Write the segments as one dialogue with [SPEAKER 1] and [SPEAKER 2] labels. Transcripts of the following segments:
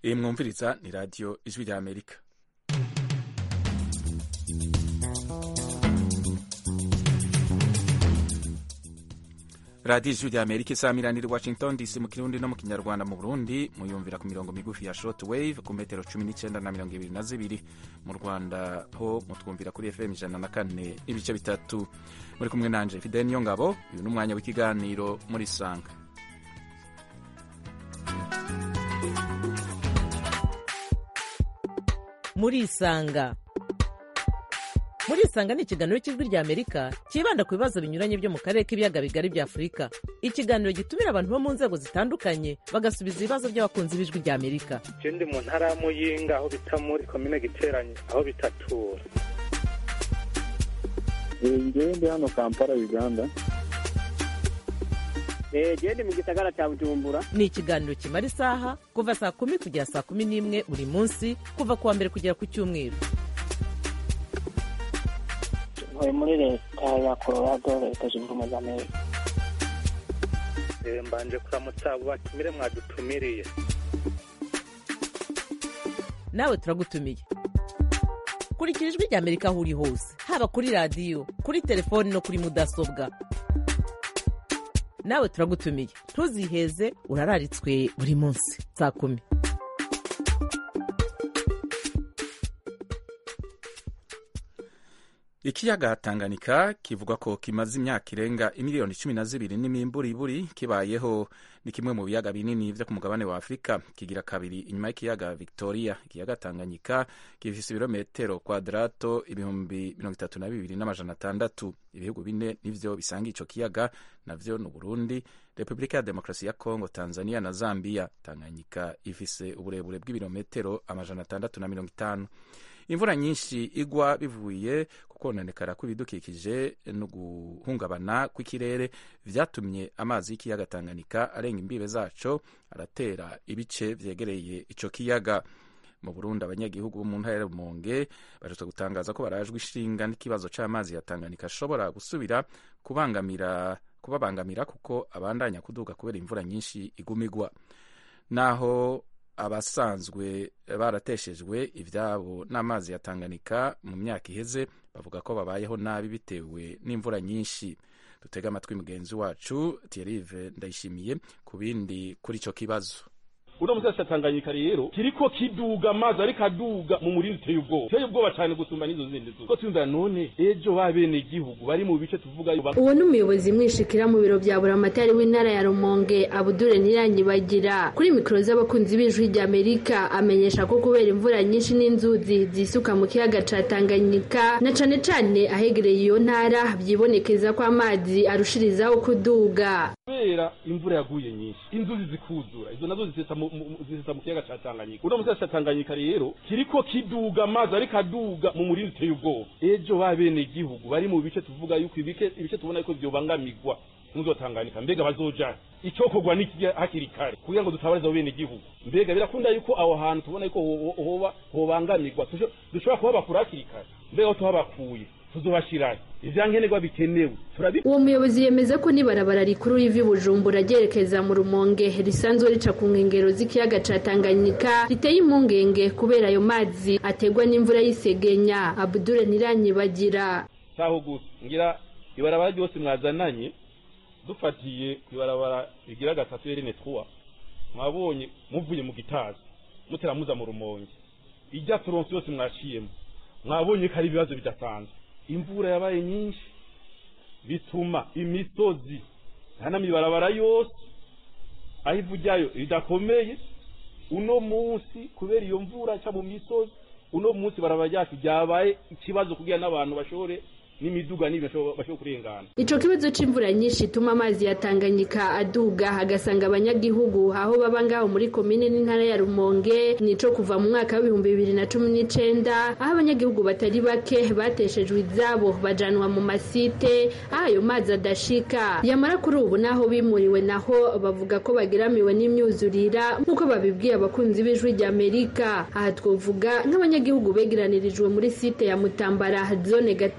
[SPEAKER 1] iyi mwumviriza ni radiyo ijwi rya amerika radiyo ijwi rya amerika isamiranira washington dc mu kirundi no mu kinyarwanda mu burundi muyumvira ku mirongo migufi ya short wave ku metero cumi n'icyenda na mirongo ibiri na zibiri mu rwanda ho mutwumvira kuri fm ijana na kane n'ibice bitatu muri kumwe nanje fidel niyo ngabo uyu ni umwanya w'ikiganiro muri sanga
[SPEAKER 2] murisanga murisanga ni ikiganiro cy'ijwi rya amerika cyibanda ku bibazo binyuranye byo mu karere k'ibiyaga bigari bya afurika ikiganiro gitumira abantu bo mu nzego zitandukanye bagasubiza ibibazo by'abakunzi b'ijwi rya amerika
[SPEAKER 3] je ndi mu ntara ya muyinga aho bita muri komine giteranye aho bitatura
[SPEAKER 4] ngewe ndi hano kampala uganda
[SPEAKER 5] gende mu gisagara cya bujumbura
[SPEAKER 2] ni ikiganiro kimara isaha kuva saa kumi kugera saa kumi n'imwe buri munsi kuva ku wa mbere kugera ku cyumweru
[SPEAKER 6] ntuye muri leta ya colorado leta zunze ubumwe za amerika
[SPEAKER 3] Eh, mbanje kuramutsa abo batumire mwadutumiriye
[SPEAKER 2] nawe turagutumiye kurikira ijwi rya amerika aho uri hose haba kuri radiyo kuri telefoni no kuri mudasobwa nawe turagutumiye ntuziheze urararitswe buri munsi saa kumi
[SPEAKER 1] ikiyaga tanganyika kivuga ko kimaze imyaka irenga imiliyoni cumi na zibiri n'imimburiburi kibayeho ni kimwe mu biyaga binini vyo ku mugabane wa afurika kigira kabiri inyuma y'ikiyaga victoria ikiyaga tanganyika gifise ibirometero kwadrato ibihumbi mirongo itatu na bibiri n'amajana atandatu ibihugu bine nivyo bisanga ico kiyaga navyo ni uburundi repubulika ya demokarasi ya kongo tanzania na zambia tanganyika ifise uburebure bw'ibirometero amajana atandatu na mirongo itanu imvura nyinshi igwa bivuye ku kononekara kw'ibidukikije no guhungabana kw'ikirere vyatumye amazi y'ikiyaga tanganyika arenga imbibe zaco aratera ibice vyegereye ico kiyaga mu burundi abanyagihugu bo mu ntara ya rumonge baherutse gutangaza ko barajwe ishinga n'ikibazo c'amazi ya tanganyika ashobora gusubira kubangamira kubabangamira kuko abandanya kuduga kubera imvura nyinshi igumigwa naho abasanzwe barateshejwe ivyabo n'amazi ya Tanganyika mu myaka iheze bavuga ko babayeho nabi bitewe n'imvura nyinshi dutega amatwi mugenzi wacu Thierry Ndayishimiye ku bindi kuri ico kibazo
[SPEAKER 7] uno musasi Tanganyika rero kiriko kiduga amazi ariko aduga mu murindi uteye ubwoba uteye ubwoba cyane gusumba n'izo zindi zuba ko twumva none ejo babene igihugu bari mu bice tuvuga
[SPEAKER 8] uwo ni umuyobozi mwishikira mu biro bya buramatari w'intara ya rumonge abudure ntiranyibagira kuri mikoro z'abakunzi b'ijwi rya amerika amenyesha ko kubera imvura nyinshi n'inzuzi zisuka mu kiyaga ca tanganyika na cane cane ahegereye iyo ntara byibonekeza ko amazi arushirizaho kuduga
[SPEAKER 7] kubera imvura yaguye nyinshi inzuzi zikuzura izo nazo zisesa mu zisesa mu kiyaga ca Tanganyika uno musasi ca Tanganyika rero kiriko kiduga amazi ariko aduga mu murindi uteye ubwoba ejo babene igihugu bari mu bice tuvuga yuko ibike ibice tubona yuko vyobangamirwa muzotanganyika mbega bazoja icokorwa n'iki hakiri kare kugira ngo dutabarize abo bene igihugu mbega birakunda yuko aho hantu tubona yuko hoba hobangamirwa dushobora kuhabakura hakiri kare mbega aho tuhabakuye tuzobashirayo ivyankenerwa bikenewe turabi
[SPEAKER 8] uwo muyobozi yemeza ko n'ibarabara rikuru riva i bujumbura ryerekeza mu rumonge risanzwe rica ku nkengero z'ikiyaga ca tanganyika riteye impungenge kubera ayo mazi ategwa n'imvura y'isegenya abudure ntiranyibagira
[SPEAKER 7] saho gusa ngira ibarabara ryose mwazananye dufatiye ku ibarabara rigira gatatu yerene twa mwabonye muvuye mu gitazi mutera muza mu rumonge ijya turonse yose mwaciyemo mwabonye ko ari ibibazo bidasanzwe imvura yabaye nyinshi bituma imisozi ntanamibarabara yose aho ivu ryayo ridakomeye uno munsi kubera iyo mvura ca mu misozi uno munsi barabara ryacu ryabaye ikibazo kugira n'abantu bashobore n'imiduga n'ibintu bashobora kurengana
[SPEAKER 8] ico kibazo c'imvura nyinshi ituma amazi ya Tanganyika aduga hagasanga abanyagihugu aho baba ngaho muri komine n'intara ya Rumonge nico kuva mu mwaka w'ibihumbi bibiri na cumi n'icenda aho abanyagihugu batari bake bateshejwe izabo bajanwa mu masite aho ayo mazi adashika yamara kuri ubu naho bimuriwe naho bavuga ko bageramiwe n'imyuzurira nk'uko babibwiye abakunzi b'ijwi rya Amerika aha twovuga nk'abanyagihugu begeranirijwe muri site ya Mutambara zone Gatete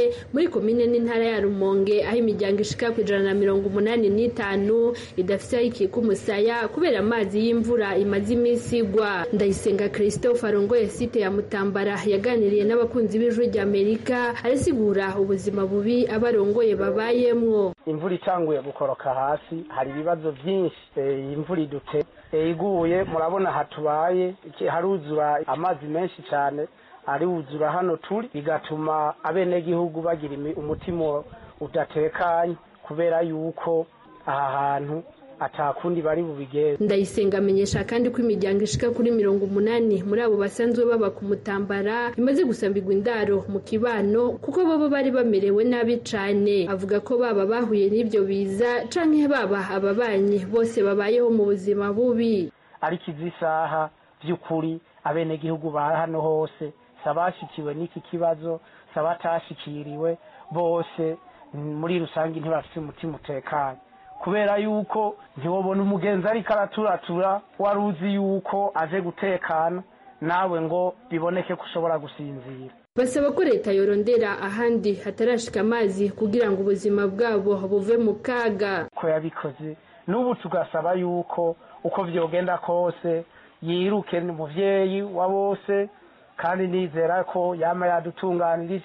[SPEAKER 8] muri komine n'intara ya rumonge aho imiryango ishika ku ijana na mirongo umunani n'itanu idafite aho ikika umusaya kubera amazi y'imvura imaze iminsi igwa ndayisenga christophe arongoye site ya mutambara yaganiriye n'abakunzi b'ijwi ry'amerika arasigura ubuzima bubi abarongoye babayemwo
[SPEAKER 9] imvura itanguye gukoroka hasi hari ibibazo byinshi imvura idute iguye murabona hatubaye haruzura amazi menshi cyane ariwuzura hano turi bigatuma abenegihugu bagira umutima udatekanye kubera yuko aha hantu atakundi bari bubigeze
[SPEAKER 8] ndayisenga amenyesha kandi ko imiryango ishika kuri mirongo umunani muri abo basanzwe baba ku mutambara imaze gusambirwa indaro mu kibano kuko bobo bari bamerewe nabi cane avuga ko baba bahuye n'ivyo biza canke baba ababanyi bose babayeho mu buzima bubi
[SPEAKER 9] ariko izi saha vy'ukuri abenegihugu ba hano hose sabashikiwe n'iki kibazo sabatashikiriwe bose muri rusange ntibafite umutima utekanye kubera yuko ntiwobona umugenzi ariko araturatura wari uzi yuko aje gutekana nawe ngo biboneke ko ushobora gusinzira
[SPEAKER 8] basaba ko leta yorondera ahandi hatarashika amazi kugira ngo ubuzima bwabo buve mu kaga
[SPEAKER 9] ko yabikoze n'ubu tugasaba yuko uko vyogenda kose yiruke umuvyeyi wa bose kandi nizera ko yama yadutunganirije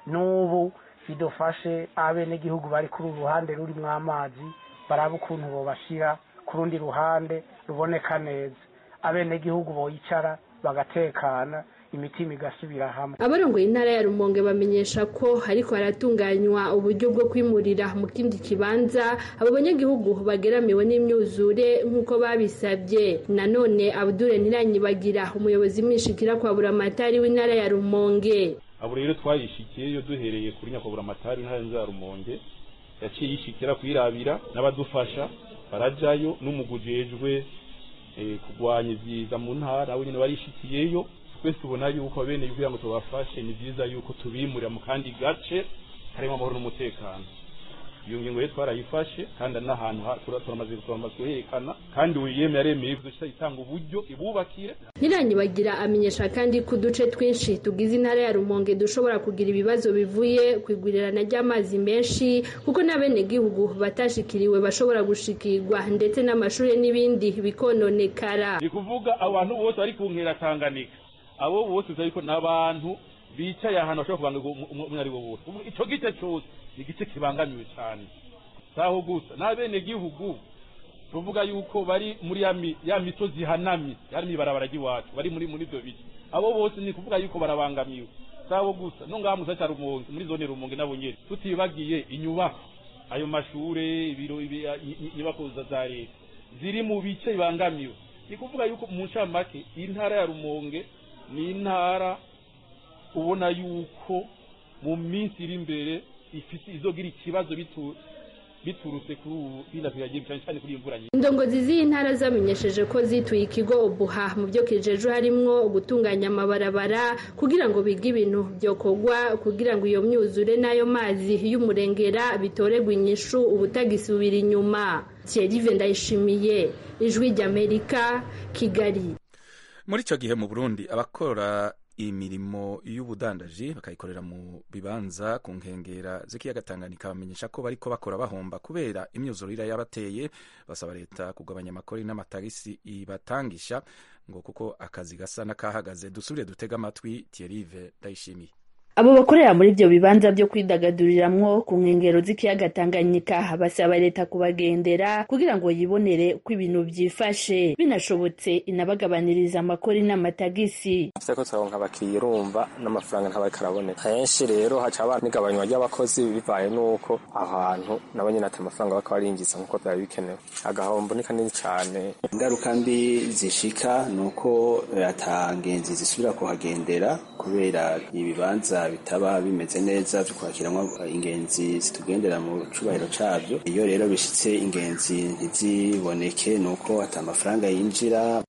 [SPEAKER 9] n'ubu bidufashe abenegihugu bari kuri uru ruhande rurimwo amazi baraba ukuntu bobashira ku rundi ruhande ruboneka neza abenegihugu boyicara bagatekana imitima igasubira hamwe
[SPEAKER 8] abarongoye intara ya rumonge bamenyesha ko ariko haratunganywa uburyo bwo kwimurira mu kindi kibanza abo banyagihugu bageramiwe n'imyuzure nk'uko babisabye nanone abudure ntiranyibagira umuyobozi mwishikira kwa buramatari w'intara ya rumonge
[SPEAKER 7] abo rero twayishikiyeyo duhereye kuri nyakubahwa amatari w'intara ya rumonge yaciye yishikira kuyirabira n'abadufasha barajayo n'umugujejwe kurwanya ibyiza mu ntara we nyine barishikiyeyo twese ubona yuko bene kugira ngo tubafashe ni byiza yuko tubimurira mu kandi gace harimo amahoro n'umutekano iyo ngingo rero twarayifashe kandi n'ahantu turamaze kuherekana kandi wiyemeye aremeye ibyo itanga uburyo ibubakire
[SPEAKER 8] ntiranyibagira amenyesha kandi ko uduce twinshi tugize intara ya rumonge dushobora kugira ibibazo bivuye ku igwirirana ry'amazi menshi kuko n'abenegihugu batashikiriwe bashobora gushikirwa ndetse n'amashuri n'ibindi bikononekara
[SPEAKER 7] ni kuvuga abantu bose bari ku nkera tanganika abo bose uzi ko n'abantu bicaye ahantu bashobora kubanga umwe ari wo wose icyo gice cyose ni igice kibangamiwe cyane saho gusa n'abenegihugu tuvuga yuko bari muri ya misozi ihanamye yari ibarabara ry'iwacu bari muri muri ibyo bice abo bose ni kuvuga yuko barabangamiwe saho gusa no ngaha musa cya rumonge muri zone rumonge nabo nyine tutibagiye inyubako ayo mashure ibiro inyubako za leta ziri mu bice bibangamiwe ni kuvuga yuko mu ncamake intara ya rumonge ni intara ubona yuko mu minsi iri imbere ifite izogira ikibazo biturutse kuri ubu binatwigagiye cyane cyane kuri imvura nyinshi
[SPEAKER 8] indongozi z'iyi ntara zamenyesheje ko zituye ikigo ubuha mu byo kijeje harimwo gutunganya amabarabara kugira ngo bige ibintu byokorwa kugira ngo iyo myuzure n'ayo mazi y'umurengera bitoregwe inyishu ubutagisubira inyuma Thierry Ndayishimiye ijwi ry'Amerika Kigali
[SPEAKER 1] muri icyo gihe mu burundi abakora imirimo y'ubudandaji bakayikorera mu bibanza ku nkengera z'ikiyaga Tanganyika bamenyesha ko bariko bakora bahomba kubera imyuzurire yabateye basaba leta kugabanya amakori n'amatagisi ibatangisha ngo kuko akazi gasa n'akahagaze dusubire dutega amatwi Thierry Ndayishimiye
[SPEAKER 10] abo bakorera muri ibyo bibanza byo kwidagaduriramwo ku nkengero z'ikiyaga Tanganyika basaba leta kubagendera kugira ngo yibonere uko ibintu byifashe binashobotse inabagabaniriza amakori n'amatagisi
[SPEAKER 11] ko turaronka abakiriya urumva n'amafaranga ntabariko araboneka henshi rero haca haba n'igabanywa ry'abakozi bivaye n'uko aho hantu nabo nyene ati amafaranga baka barinjiza nk'uko vyari bikenewe agahombo ni kanini cane
[SPEAKER 12] ingaruka mbi zishika ni uko ata ngenzi zisubira kuhagendera kubera ibibanza bitaba bimeze neza byo kwakiramwo ingenzi zitugendera mu cubahiro cabyo iyo rero bishitse ingenzi ntiziboneke nuko ata amafaranga yinjira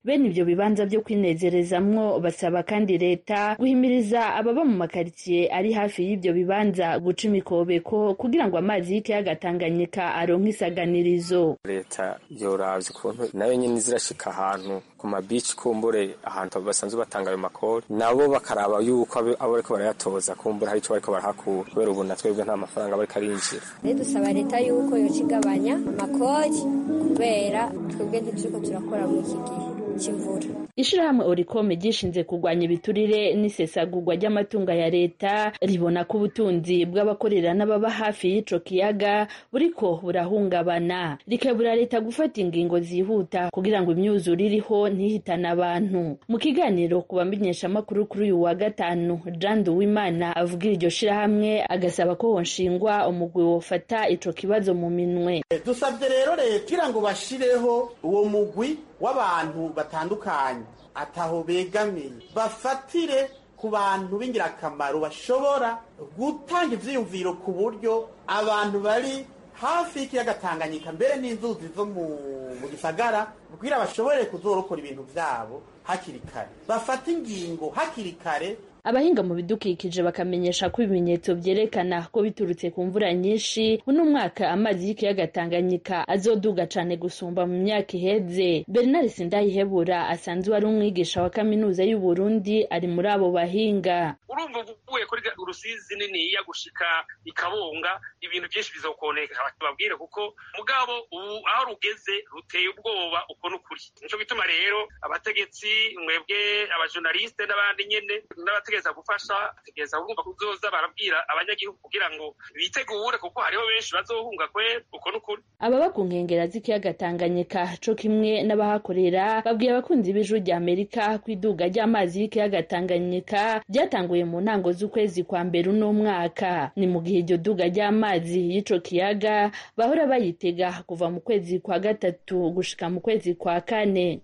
[SPEAKER 10] bene ivyo bibanza vyo kwinezerezamwo basaba kandi leta guhimiriza ababa mu makaritsiye ari hafi y'ivyo bibanza guca imikobeko kugira ngo amazi y'ikiyaga Tanganyika aronke isaganirizo
[SPEAKER 11] leta yoravye ukuntu nayo nyene zirashika ahantu ku mabici kumbure ahantu basanzwe batanga ayo makori nabo bakaraba yuko abo bariko barayatoza kumbure hari ico bariko barahakura kubera ubu na twebwe nta mafaranga bariko arinjira
[SPEAKER 13] rero dusaba leta yuko yoca igabanya amakori kubera twebwe ntituriko turakora muri iki gihe cy'imvura
[SPEAKER 10] ishirahamwe orikome ryishinze kurwanya ibiturire n'isesagurwa ry'amatunga ya leta ribona ko ubutunzi bw'abakorera n'ababa hafi y'ico kiyaga buriko burahungabana rikebura leta gufata ingingo zihuta kugira ngo imyuzure iriho ntihitane abantu mu kiganiro ku bamenyeshamakuru kuri uyu wa gatanu jean duwimana avugira iryo shirahamwe agasaba ko honshingwa umugwi wofata ico kibazo mu minwe
[SPEAKER 14] dusabye rero leta kugira ngo bashireho uwo mugwi w'abantu batandukanye ataho begamiye bafatire ku bantu b'ingirakamaro bashobora gutanga ivyiyumviro ku buryo abantu bari hafi y'ikiyaga Tanganyika mbere n'inzuzi zo mu gisagara kugira bashobore kuzorokora ibintu vyabo hakiri kare bafata ingingo hakiri kare
[SPEAKER 10] abahinga mu bidukikije bakamenyesha ko ibimenyetso vyerekana ko biturutse ku mvura nyinshi uno mwaka amazi y'ikiyaga Tanganyika azoduga cane gusumba mu myaka iheze Bernard Sindayihebura asanzwe ari umwigisha wa kaminuza y'u Burundi ari muri abo bahinga
[SPEAKER 15] urumva uvuye kuri urusizi niniya gushika ikabunga ibintu byinshi bizokoneka babwire kuko mugabo ubu aho rugeze ruteye ubwoba uko n'ukuri nico gituma rero abategetsi mwebwe abajournaliste n'abandi nyene n'abategereza gufasha bategereza kumva kuzoza barabwira abanyagihugu kugira ngo bitegure kuko hariho benshi bazohunga kwe uko n'ukuri
[SPEAKER 10] ababa ku nkengera z'ikiyaga Tanganyika co kimwe n'abahakorera babwiye abakunzi b'ijuru rya Amerika ko iduga ry'amazi y'ikiyaga Tanganyika ryatanguye mu ntango z'ukwezi kwa mbere uno mwaka ni mu gihe iryo duga ry'amazi y'ico kiyaga bahora bayitega kuva mu kwezi kwa gatatu gushika mu kwezi kwa kane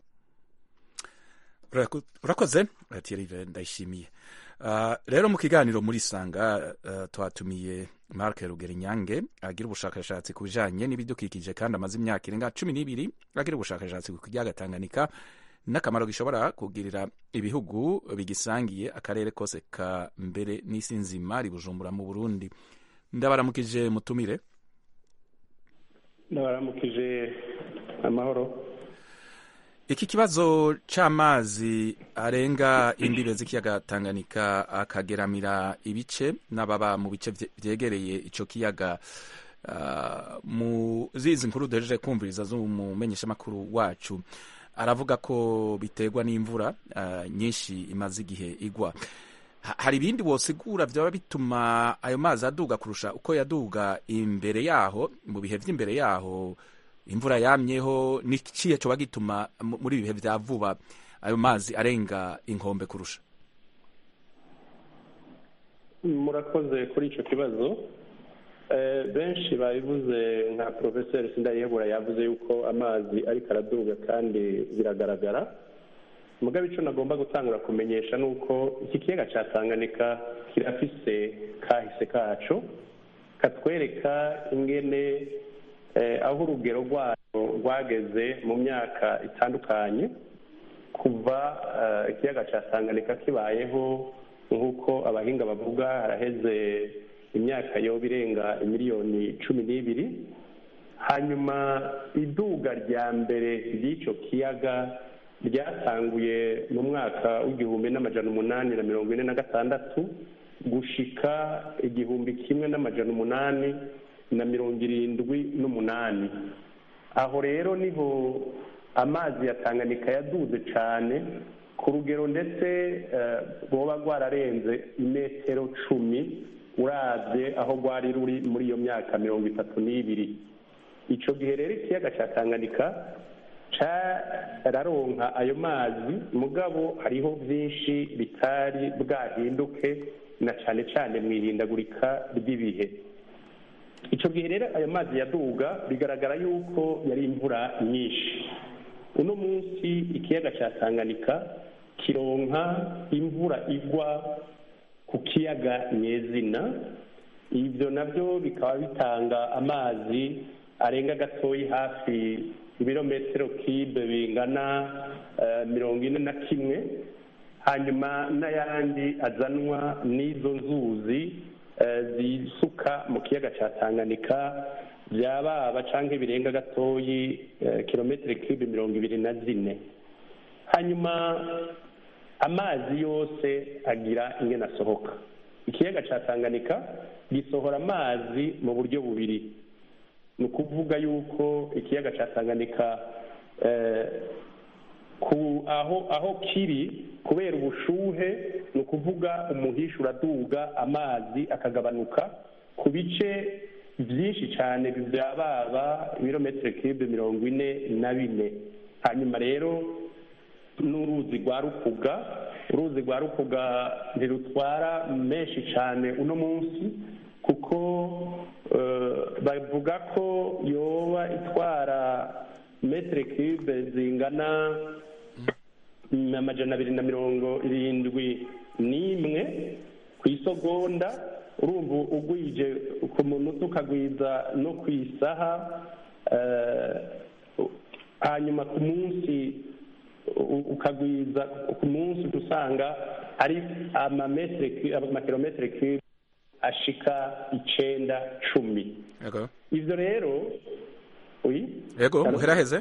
[SPEAKER 1] urakoze Thierry ndayishimiye rero mu kiganiro muri sanga twatumiye Mark Rugerinyange agira ubushakashatsi ku bijanye n'ibidukikije kandi amaze imyaka irenga cumi n'ibiri agira ubushakashatsi ku kiyaga Tanganyika n'akamaro gishobora kugirira ibihugu bigisangiye akarere kose ka mbere n'isi nzima ribujumbura mu Burundi ndabaramukije mutumire
[SPEAKER 16] ndabaramukije amahoro
[SPEAKER 1] iki kibazo c'amazi arenga imbibe z'ikiyaga Tanganyika akageramira ibice n'ababa mu bice vyegereye ico kiyaga uh, mu zizi nkuru duhejeje kumviriza z'umumenyeshamakuru wacu aravuga ko biterwa n'imvura uh, nyinshi imaze igihe igwa hari ibindi wosigura byaba bituma ayo mazi aduga kurusha uko yaduga imbere yaho mu bihe vy'imbere yaho imvura yamyeho niciye coba gituma muri ibihe vya vuba ayo mazi arenga inkombe kurusha
[SPEAKER 16] murakoze kuri ico kibazo benshi babivuze nka profeseri sindayihebura yavuze yuko amazi ariko araduga kandi biragaragara mugabe ico nagomba gutangura kumenyesha nuko iki kiyaga ca Tanganyika kirafise kahise kaco katwereka ingene aho urugero rwayo rwageze mu myaka itandukanye kuva ikiyaga cya Tanganyika kibayeho nk'uko abahinga bavuga haraheze imyaka yoba irenga miliyoni cumi n'ibiri hanyuma iduga rya mbere ry'icyo kiyaga ryatanguye mu mwaka w'igihumbi n'amajana umunani na mirongo ine na gatandatu gushika igihumbi kimwe n'amajana umunani na mirongo irindwi n'umunani aho rero niho amazi ya Tanganyika yaduze cyane ku rugero ndetse rwoba rwararenze imetero cumi urabye aho rwari ruri muri iyo myaka mirongo itatu n'ibiri icyo gihe rero ikiyaga cya Tanganyika cyararonka ayo mazi mugabo hariho byinshi bitari bwahinduke na cyane cyane mu ihindagurika ry'ibihe icyo gihe rero ayo mazi yaduga bigaragara yuko yari imvura nyinshi uno munsi ikiyaga cya Tanganyika kironka imvura igwa ku kiyaga nyezina ibyo nabyo bikaba bitanga amazi arenga gatoyi hafi ibirometero kibe bingana mirongo ine na kimwe hanyuma n'ayandi azanwa n'izo nzuzi zisuka mu kiyaga cya tanganyika byababa cyangwa birenga gatoyi kilometero kibe mirongo ibiri na zine hanyuma amazi yose agira ingena asohoka ikiyaga cya tanganyika gisohora amazi mu buryo bubiri ni ukuvuga yuko ikiyaga cya tanganyika aho aho kiri kubera ubushuhe ni ukuvuga umuhisha uraduga amazi akagabanuka ku bice byinshi cyane byababa ibirometero kibe mirongo ine na bine hanyuma rero n'uruzi rwa rukuga uruzi rwa rukuga ntirutwara menshi cyane uno munsi kuko bavuga ko yoba itwara metero kibe zingana amajana abiri na mirongo irindwi n'imwe ku isogonda urumva ugwije ku munota ukagwiza no ku isaha hanyuma ku munsi ukagwiza ku munsi usanga ari amakilometero kibe ashika icenda cumi ivyo rero
[SPEAKER 1] yego muheraheze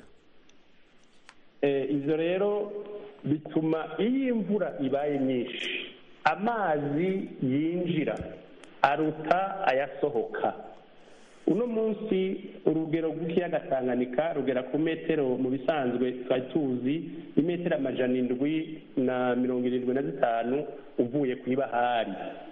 [SPEAKER 16] ivyo rero bituma iyo imvura ibaye nyinshi amazi yinjira aruta ayasohoka uno munsi urugero rw'ikiyaga tanganyika rugera ku metero mu bisanzwe twari tuzi imetero amajana indwi na mirongo irindwi na zitanu uvuye ku ibahari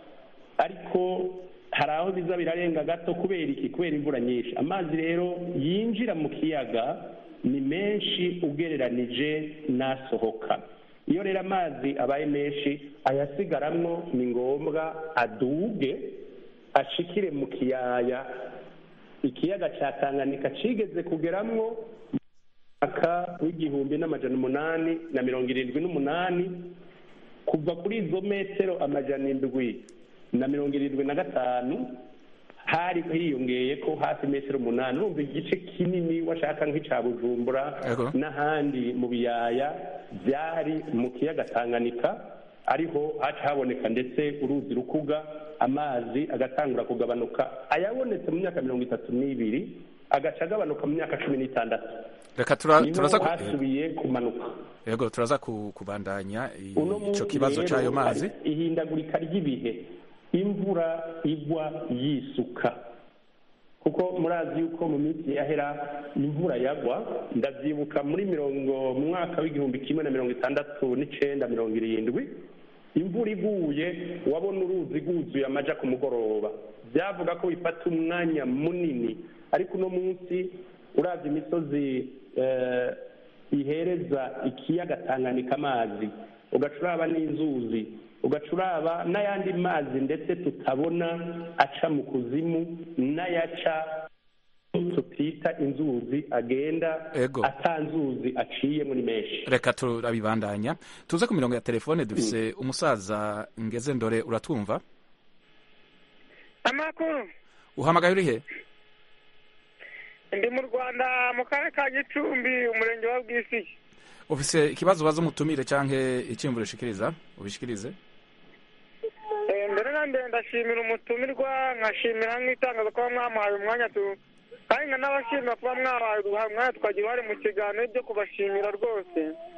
[SPEAKER 16] ariko hari aho biza birarenga gato kubera iki kubera imvura nyinshi amazi rero yinjira mu kiyaga ni menshi ugereranije n'asohoka iyo rero amazi abaye menshi ayasigaramwo ni ngombwa aduge ashikire mu kiyaya ikiyaga cya tanganyika kigeze kugeramwo mwaka w'igihumbi n'amajana umunani na mirongo irindwi n'umunani kuva kuri izo metero amajana indwi na mirongo irindwi na gatanu hari hiyongeye ko hafi metero umunani urumva igice kinini washaka nk'icya bujumbura n'ahandi mu biyaya byari mu kiyaga tanganyika ariho haca haboneka ndetse uruzi rukuga amazi agatangura kugabanuka ayabonetse mu myaka mirongo itatu n'ibiri agaca agabanuka mu myaka cumi n'itandatu
[SPEAKER 1] reka turaza
[SPEAKER 16] hasubiye kumanuka
[SPEAKER 1] yego turaza kubandanya icyo kibazo cy'ayo mazi
[SPEAKER 16] ihindagurika ry'ibihe imvura igwa yisuka kuko murazi yuko mu minsi yahera imvura yagwa ndabyibuka muri mirongo mu mwaka w'igihumbi kimwe na mirongo itandatu n'icenda mirongo irindwi imvura iguye wabona uruzi rwuzuye amaja ku mugoroba byavuga ko bifata umwanya munini ariko uno munsi uravye imisozi ihereza ikiyaga tanganyika amazi ugaca uraba n'inzuzi ugaca uraba n'ayandi mazi ndetse tutabona aca mu kuzimu n'ayaca tutita inzuzi agenda atanzuzi aciye muri menshi
[SPEAKER 1] reka turabibandanya tuze ku mirongo ya telefone dufise umusaza ngeze ndore uratwumva
[SPEAKER 17] amakuru
[SPEAKER 1] uhamagaye uri he
[SPEAKER 17] ndi mu rwanda mu karere ka gicumbi umurenge wa bwisigi
[SPEAKER 1] ufise ikibazo ubaza umutumire canke iciyumviro ushikiriza ubishikirize
[SPEAKER 17] mbere na mbere ndashimira umutumirwa nkashimira nk'itangazo kuba mwamuhaye umwanya tu kandi nkanabashimira kuba mwahaye umwanya tukagira uruhare mu kiganiro byo kubashimira rwose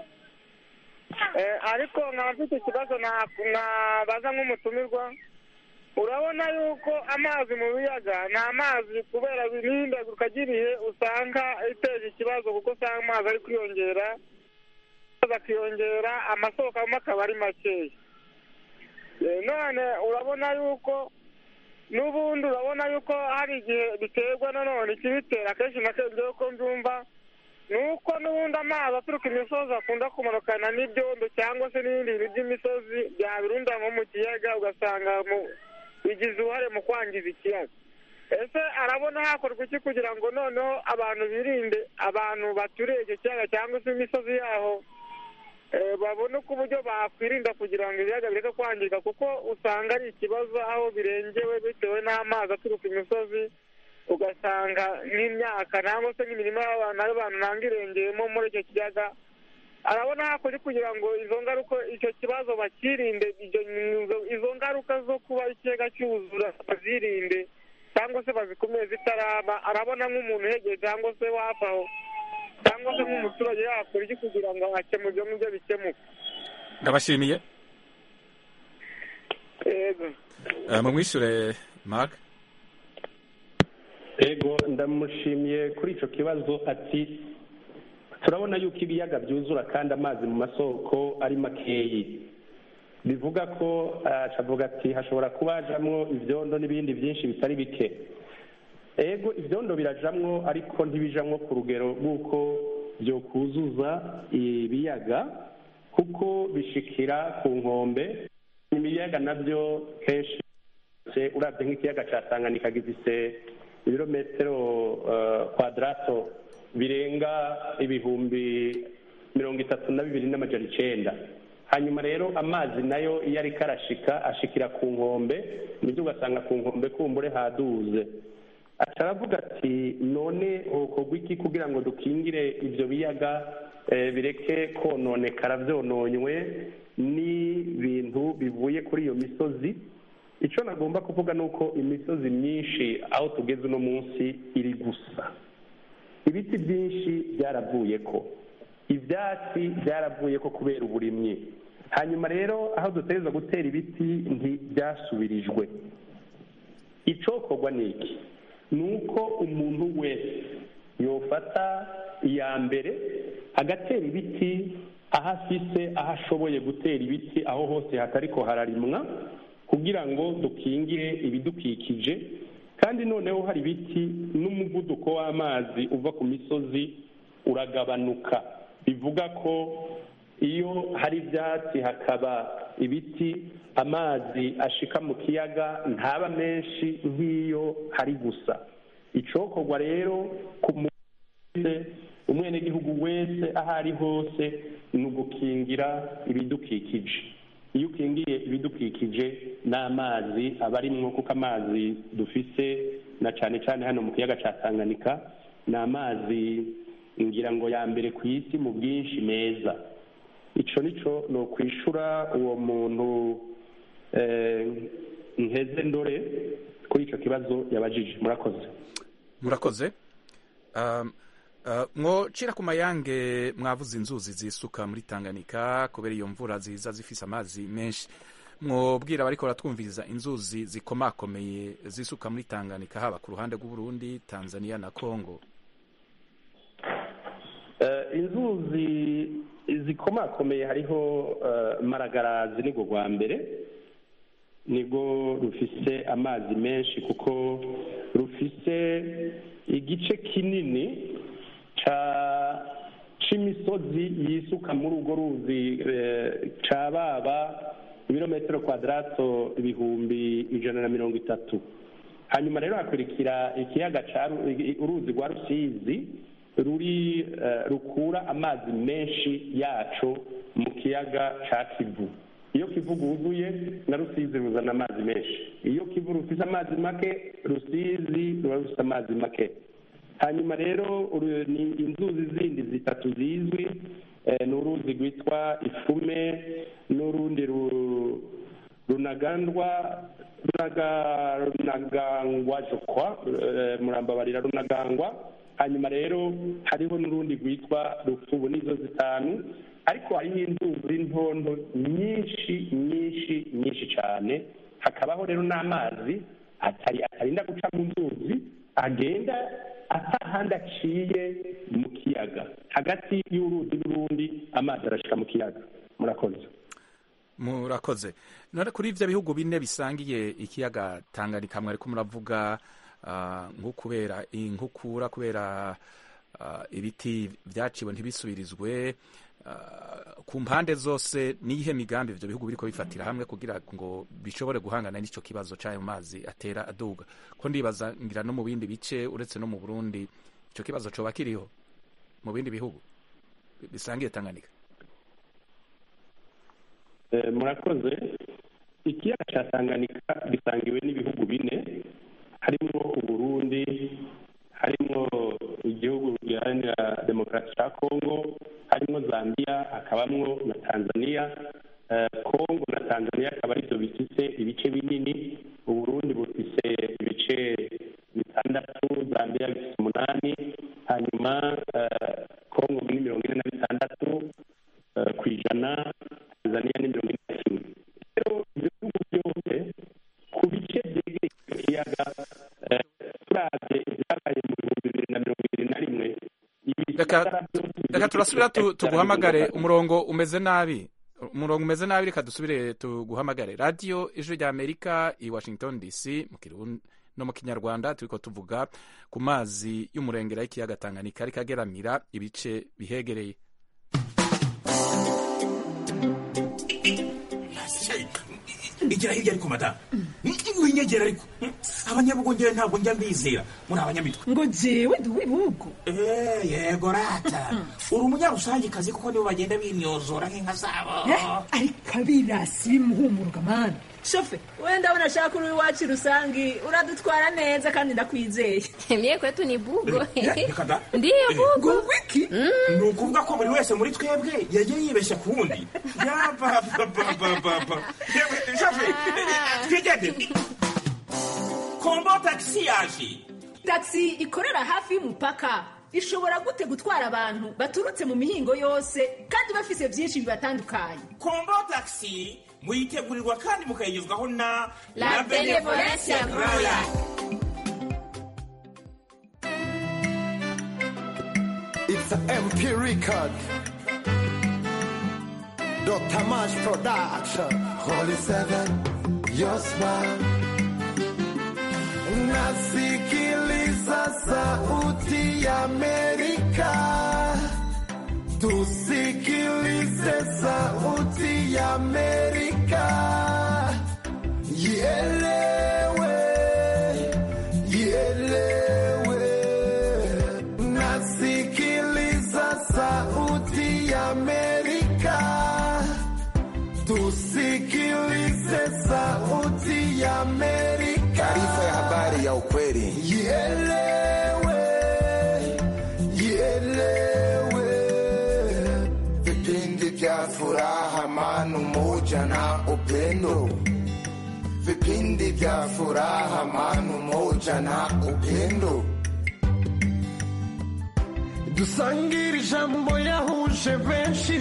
[SPEAKER 17] ariko nkaba mfite ikibazo nabaza nk'umutumirwa urabona yuko amazi mu biyaga ni amazi kubera n'ihindagurika ry'ibihe usanga iteje ikibazo kuko usanga amazi ari kwiyongera akiyongera amasoko amwe akaba ari makeya none urabona yuko n'ubundi urabona yuko hari igihe biterwa nanone ikibitera akenshi na kenshi uko mbyumva ni uko n'ubundi amazi aturuka imisozi akunda kumanukana n'ibyondo cyangwa se n'ibindi bintu by'imisozi byabirunda nko mu kiyaga ugasanga bigize uruhare mu kwangiza ikiyaga ese arabona hakorwa iki kugira ngo noneho abantu birinde abantu baturiye icyo kiyaga cyangwa se imisozi yaho babone uko uburyo bakwirinda kugira ngo ibiyaga bireke kwangirika kuko usanga ari ikibazo aho birengewe bitewe n'amazi aturuka imisozi ugasanga ugasanga nk'imyaka nangwa se nk'imirima y'abantu y'abantu nanga irengeyemo muri icyo kiyaga arabona hakuri kugira ngo izo ngaruka icyo kibazo bakirinde izo ngaruka zo kuba ikiyaga cyuzura bazirinde cyangwa se bazikomeye zitaraba arabona nk'umuntu uhegeye cyangwa se wafi aho cyangwa se nk'umuturage yakora iki kugira ngo akemure ibyo ngibyo bikemuke
[SPEAKER 1] ndabashimiye
[SPEAKER 17] yego
[SPEAKER 1] mumwishure mark
[SPEAKER 16] ego ndamushimiye kuri icyo kibazo ati turabona yuko ibiyaga byuzura kandi amazi mu masoko ari makeyi bivuga ko avuga ati hashobora kuba hajamwo ibyondo n'ibindi byinshi bitari bike ego ibyondo birajamwo ariko ntibijamwo ku rugero rw'uko byokuzuza ibiyaga kuko bishikira ku nkombe ibiyaga nabyo kenshi urabye nk'ikiyaga cya tanganyika gifise ibirometero kwadarato birenga ibihumbi mirongo itatu na bibiri n'amajana icenda hanyuma rero amazi nayo iyo ariko arashika ashikira ku nkombe nibyo ugasanga ku nkombe kumbure haduze aravuga ati none hokorwa iki kugira ngo dukingire ibyo biyaga bireke kononekara byononywe n'ibintu bivuye kuri iyo misozi icyo nagomba kuvuga ni uko imisozi myinshi aho tugeze uno munsi iri gusa ibiti byinshi byaravuye ko ibyatsi byaravuye ko kubera uburimyi hanyuma rero aho dutegereza gutera ibiti ntibyasubirijwe icokorwa ni iki ni uko umuntu wese yofata iya mbere agatera ibiti aho afise aho ashoboye gutera ibiti aho hose hatariko hararimwa kugira ngo dukingire ibidukikije kandi noneho hari ibiti n'umuvuduko w'amazi uva ku misozi uragabanuka bivuga ko iyo hari ibyatsi hakaba ibiti amazi ashika mu kiyaga ntaba menshi nk'iyo hari gusa icokorwa rero ku wese umwenegihugu wese aho ari hose ni ugukingira ibidukikije iyo ukingiye ibidukikije n'amazi aba arimwo kuko amazi dufise na cyane cyane hano mu kiyaga cya tanganyika ni amazi ngira ngo ya mbere ku isi mu bwinshi meza icyo nicyo ni ukwishura uwo muntu nkeze ndore kuri icyo kibazo yabajije murakoze
[SPEAKER 1] murakoze mwocira ku mayange mwavuze inzuzi zisuka muri tanganyika kubera iyo mvura ziza zifise amazi menshi mwobwira abariko baratwumviriza inzuzi zikomakomeye zisuka muri tanganyika haba ku ruhande rw'uburundi tanzania na congo
[SPEAKER 16] inzuzi zikomakomeye hariho maragarazi nirwo rwa mbere nirwo rufise amazi menshi kuko rufise igice kinini c'imisozi yisuka muri urwo ruzi ca baba ibirometero kwadarato ibihumbi ijana na mirongo itatu hanyuma rero hakurikira ikiyaga uruzi rwa rusizi ruri rukura amazi menshi yaco mu kiyaga ca kivu iyo kivu rwuzuye na rusizi ruzana amazi menshi iyo kivu rufise amazi make rusizi ruba rufise amazi make hanyuma rero ni inzuzi zindi zitatu zizwi ni uruzi rwitwa ifume n'urundi runagandwa runagangwa jokwa murambabarira runagangwa hanyuma rero hariho n'urundi rwitwa rufubu n'izo zitanu ariko hariho inzuzi ntonto nyinshi nyinshi nyinshi cyane hakabaho rero n'amazi atarinda guca mu nzuzi agenda atahandi aciye mu kiyaga hagati y'uruzi n'urundi amazi arashika mu kiyaga murakoze
[SPEAKER 1] murakoze none kuri ivyo bihugu bine bisangiye ikiyaga tanganyika mwariko muravuga nko kubera inkukura kubera ibiti vyaciwe ntibisubirizwe ku mpande zose niyihe migambi ivyo bihugu biriko bifatira hamwe kugira ngo bishobore guhangana n'ico kibazo c'ayo mazi atera aduga ko ndibaza ngira no mu bindi bice uretse no mu burundi ico kibazo coba kiriho mu bindi bihugu bisangiye tanganyika
[SPEAKER 16] murakoze ikiyaga ca tanganyika gisangiwe n'ibihugu bine harimo uburundi demokarasi cya kongo harimo zambia hakabamwo na tanzania Eh, kongo na tanzania akaba aribyo bifise ibice binini uburundi bufise ibice bitandatu zambia bifise umunani hanyuma eh, kongo ni mirongo ine na bitandatu eh, ku ijana tanzania ni mirongo ine na kimwe rero ibyo bihugu byose ku bice byegereye icyo kiyaga eh, turavye ibyabaye mu bihumbi bibiri na mirongo ibiri na rimwe
[SPEAKER 1] reka reka turasubira tu- tuguhamagare umurongo umeze nabi umurongo umeze nabi reka dusubire tuguhamagare radiyo ijwi rya amerika i washington dc mu kirundi no mu kinyarwanda turiko tuvuga ku mazi y'umurengera y'ikiyaga tanganyika ariko ageramira ibice bihegereye
[SPEAKER 18] igira hirya ariko madamu winyegera ariko abanyabugongera ntabwo njya mbizera muri abanyamitwe
[SPEAKER 19] ngo jewe ndi uw'ibihugu
[SPEAKER 18] Eh, yego rata uri umunyarusangikazi kuko nibo bagenda binyozora nk'inka zabo
[SPEAKER 19] ariko abirasi bimuhumuruka mani shofe wenda abona ashaka uri iwacu rusangi uradutwara neza kandi ndakwizeye
[SPEAKER 13] Mie kwetu ni bugo.
[SPEAKER 18] reka da
[SPEAKER 13] Ndiyo bugo.
[SPEAKER 19] wiki
[SPEAKER 18] ni ukuvuga ko buri wese muri twebwe yagiye yibeshya ku wundi yapapapapapa shafe twigende kombo tagisi yaje
[SPEAKER 19] taxi ikorera hafi y'umupaka ishobora gute gutwara abantu baturutse mu mihingo yose kandi bafise byinshi bibatandukanye
[SPEAKER 18] kombo tagisi muyitegurirwa kandi mukayigezwaho na
[SPEAKER 19] La Benevolencia Royal.
[SPEAKER 20] It's an MP record. Dr. Mash Production. Holy Seven, your smile. Nasikiliza sauti ya Amerika. Tusikilize sauti ya Amerika. Ielewe, ielewe. Nasikiliza sauti ya Amerika. Tusikilize sauti ya Amerika. Taarifa ya habari ya ukweli. Ielewe, ielewe. Vipindi vya furaha, amani, umoja na upendo. Vipindi vya furaha, amani, umoja na upendo. dusangire ijambo yahuje benshi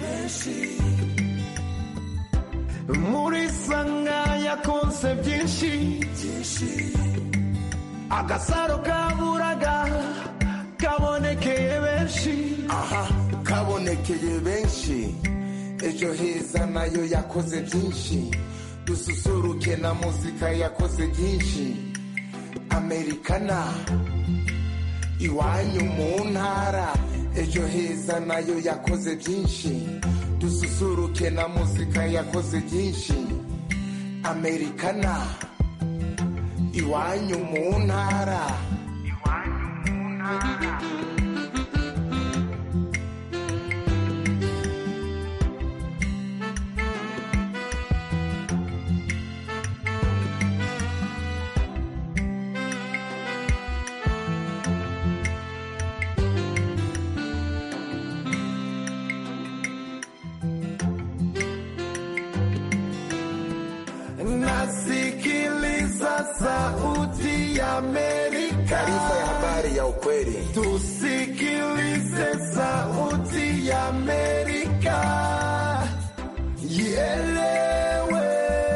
[SPEAKER 20] muri sanga yakonse byinshi agasaro kaburaga kabonekeye benshi aha kabonekeye benshi ejo heza nayo yakoze byinshi dususuruke na muzika yakoze byinshi amerikana iwanyu mu ntara ejo heza nayo yakoze byinshi dususuruke na muzika yakoze byinshi amerikana iwanyu mu ntara nasikiliza sauti ya Amerika. Taarifa ya habari ya ukweli. Tusikilize sauti ya Amerika. Ielewe.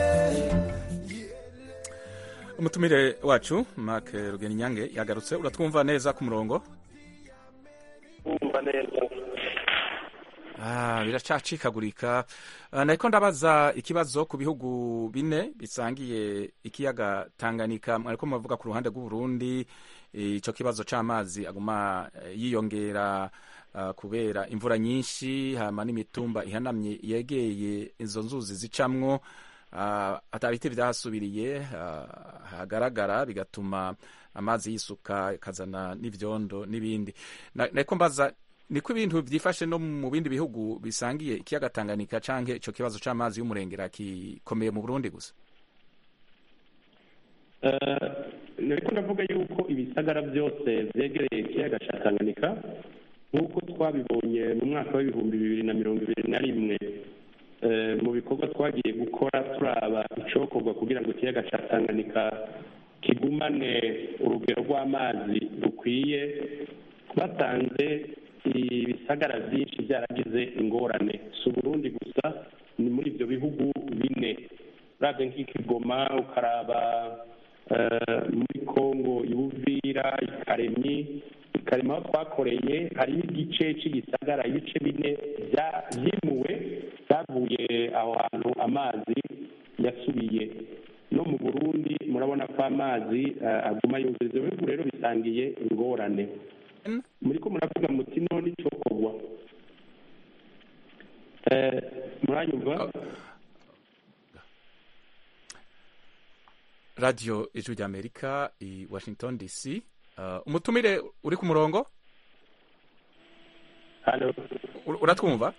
[SPEAKER 1] umutumire wacu mark rugeni nyange yagarutse uratwumva neza ku murongo
[SPEAKER 3] kumva neza
[SPEAKER 1] Ah, biracacikagurika Ah, nariko ndabaza ikibazo ku bihugu bine bisangiye ikiyaga Tanganyika mwariko muvuga ku ruhande rw'Uburundi eh, ico kibazo c'amazi aguma eh, yiyongera ah, kubera imvura nyinshi hama n'imitumba ihanamye yegeye izo nzuzi zicamwo ah, ata biti vyahasubiriye ah, hagaragara bigatuma amazi yisuka akazana n'ivyondo n'ibindi Na- nariko mbaza niko ibintu byifashe no mu bindi bihugu bisangiye ikiyaga Tanganyika canke ico kibazo c'amazi y'umurengera kikomeye mu Burundi gusa
[SPEAKER 16] nariko ndavuga yuko ibisagara byose vyegereye ikiyaga ca tanganyika nk'uko twabibonye mu mwaka w'ibihumbi bibiri na mirongo ibiri na rimwe mu bikorwa twagiye gukora turaba icokorwa kugira ngo ikiyaga cya tanganyika kigumane urugero rw'amazi rukwiye twasanze ibisagara byinshi byaragize ingorane si uburundi gusa ni muri ibyo bihugu bine urabye nk'ikigoma ukaraba muri kongo ibuvira ikaremyi ikarema aho twakoreye hariho igice cy'igisagara ibice bine byimuwe byavuye aho hantu amazi yasubiye no mu burundi murabona ko amazi aguma yuzuye ibyo bihugu rero bisangiye ingorane muri ko muravuga muti none icyo kogwa muranyumva
[SPEAKER 1] radiyo ijwi ry'amerika i washington dc umutumire uri ku murongo uratwumva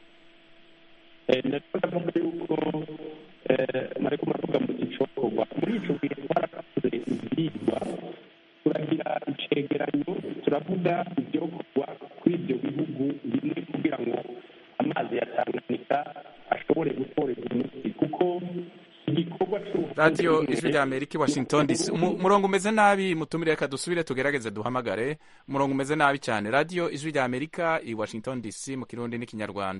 [SPEAKER 16] ndavuga yuko mari kumaravuga mu gicokorwa muri ico gihe twarakoze ivyigwa turagira icegeranyo turavuga ivyokorwa kuri ivyo bihugu bimwe kugira ngo amazi ya tanganyika ashobore gutorerwa umuti kuko igikorwa
[SPEAKER 1] radiyo ijwi rya amerika i washington dc umurongo umeze nabi mutumire reka dusubire tugerageze duhamagare umurongo umeze nabi cyane radiyo ijwi rya amerika i washington dc mu kirundi n'ikinyarwanda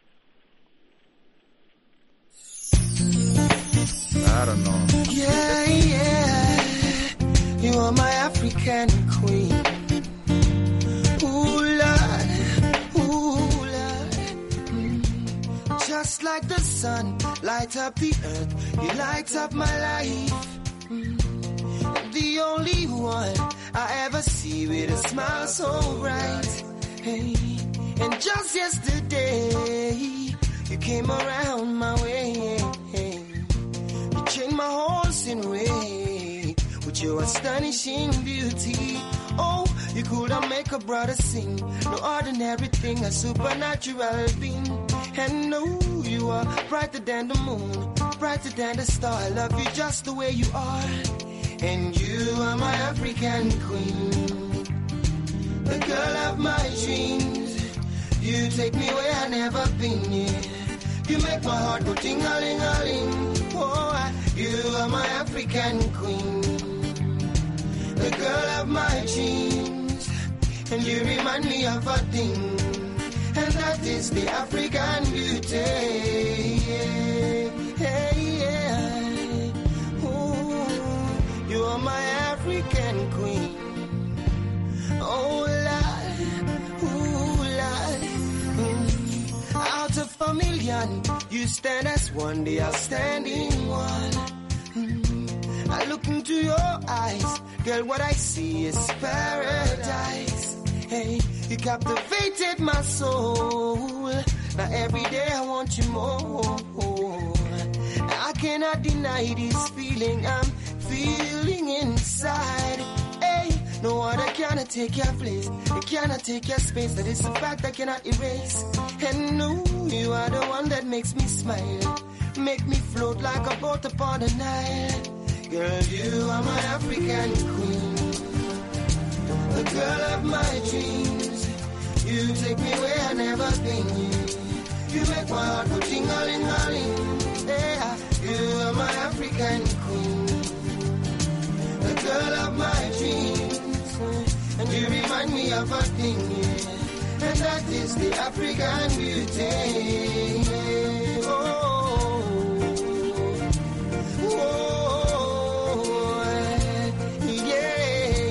[SPEAKER 1] I don't know.
[SPEAKER 20] Yeah, yeah. You are my African queen. Ooh, Lord. Ooh, Lord. Mm. Just like the sun, light up the earth. You light up my life. Mm. The only one I ever see with a smile so bright. Hey. And just yesterday, you came around my way. You changed my horse in way with your astonishing beauty. Oh, you could have make a brother sing. No ordinary thing, a supernatural being. And no, you are brighter than the moon, brighter than the star. I love you just the way you are. And you are my African queen, the girl of my dreams. You take me where I never been. Yeah. You make my heart go ting-a-ling-a-ling. Oh, I- you are my African queen, the girl of my dreams, and you remind me of a thing, and that is the African beauty. Yeah, hey, yeah. Ooh, you are my African queen. Oh, Lord, ooh, Lord. Mm. Out of a million, you stand as one, the outstanding one. Mm. I look into your eyes, girl, what I see is paradise. Hey, you captivated my soul. Now every day I want you more. I cannot deny this feeling I'm feeling inside. Hey, no other cannot take your place. It cannot take your space. That is a fact I cannot erase. And no, you are the one that makes me smile. Make me float like a boat upon the Nile. Girl, you are my African queen. The girl of my dreams. You take me where I never been. You make my heart go ting-a-ling-a-ling. Yeah, you are my African queen. The girl of my dreams. And you remind me of a thing. yeah. And that is the African beauty. Oh, oh, yeah,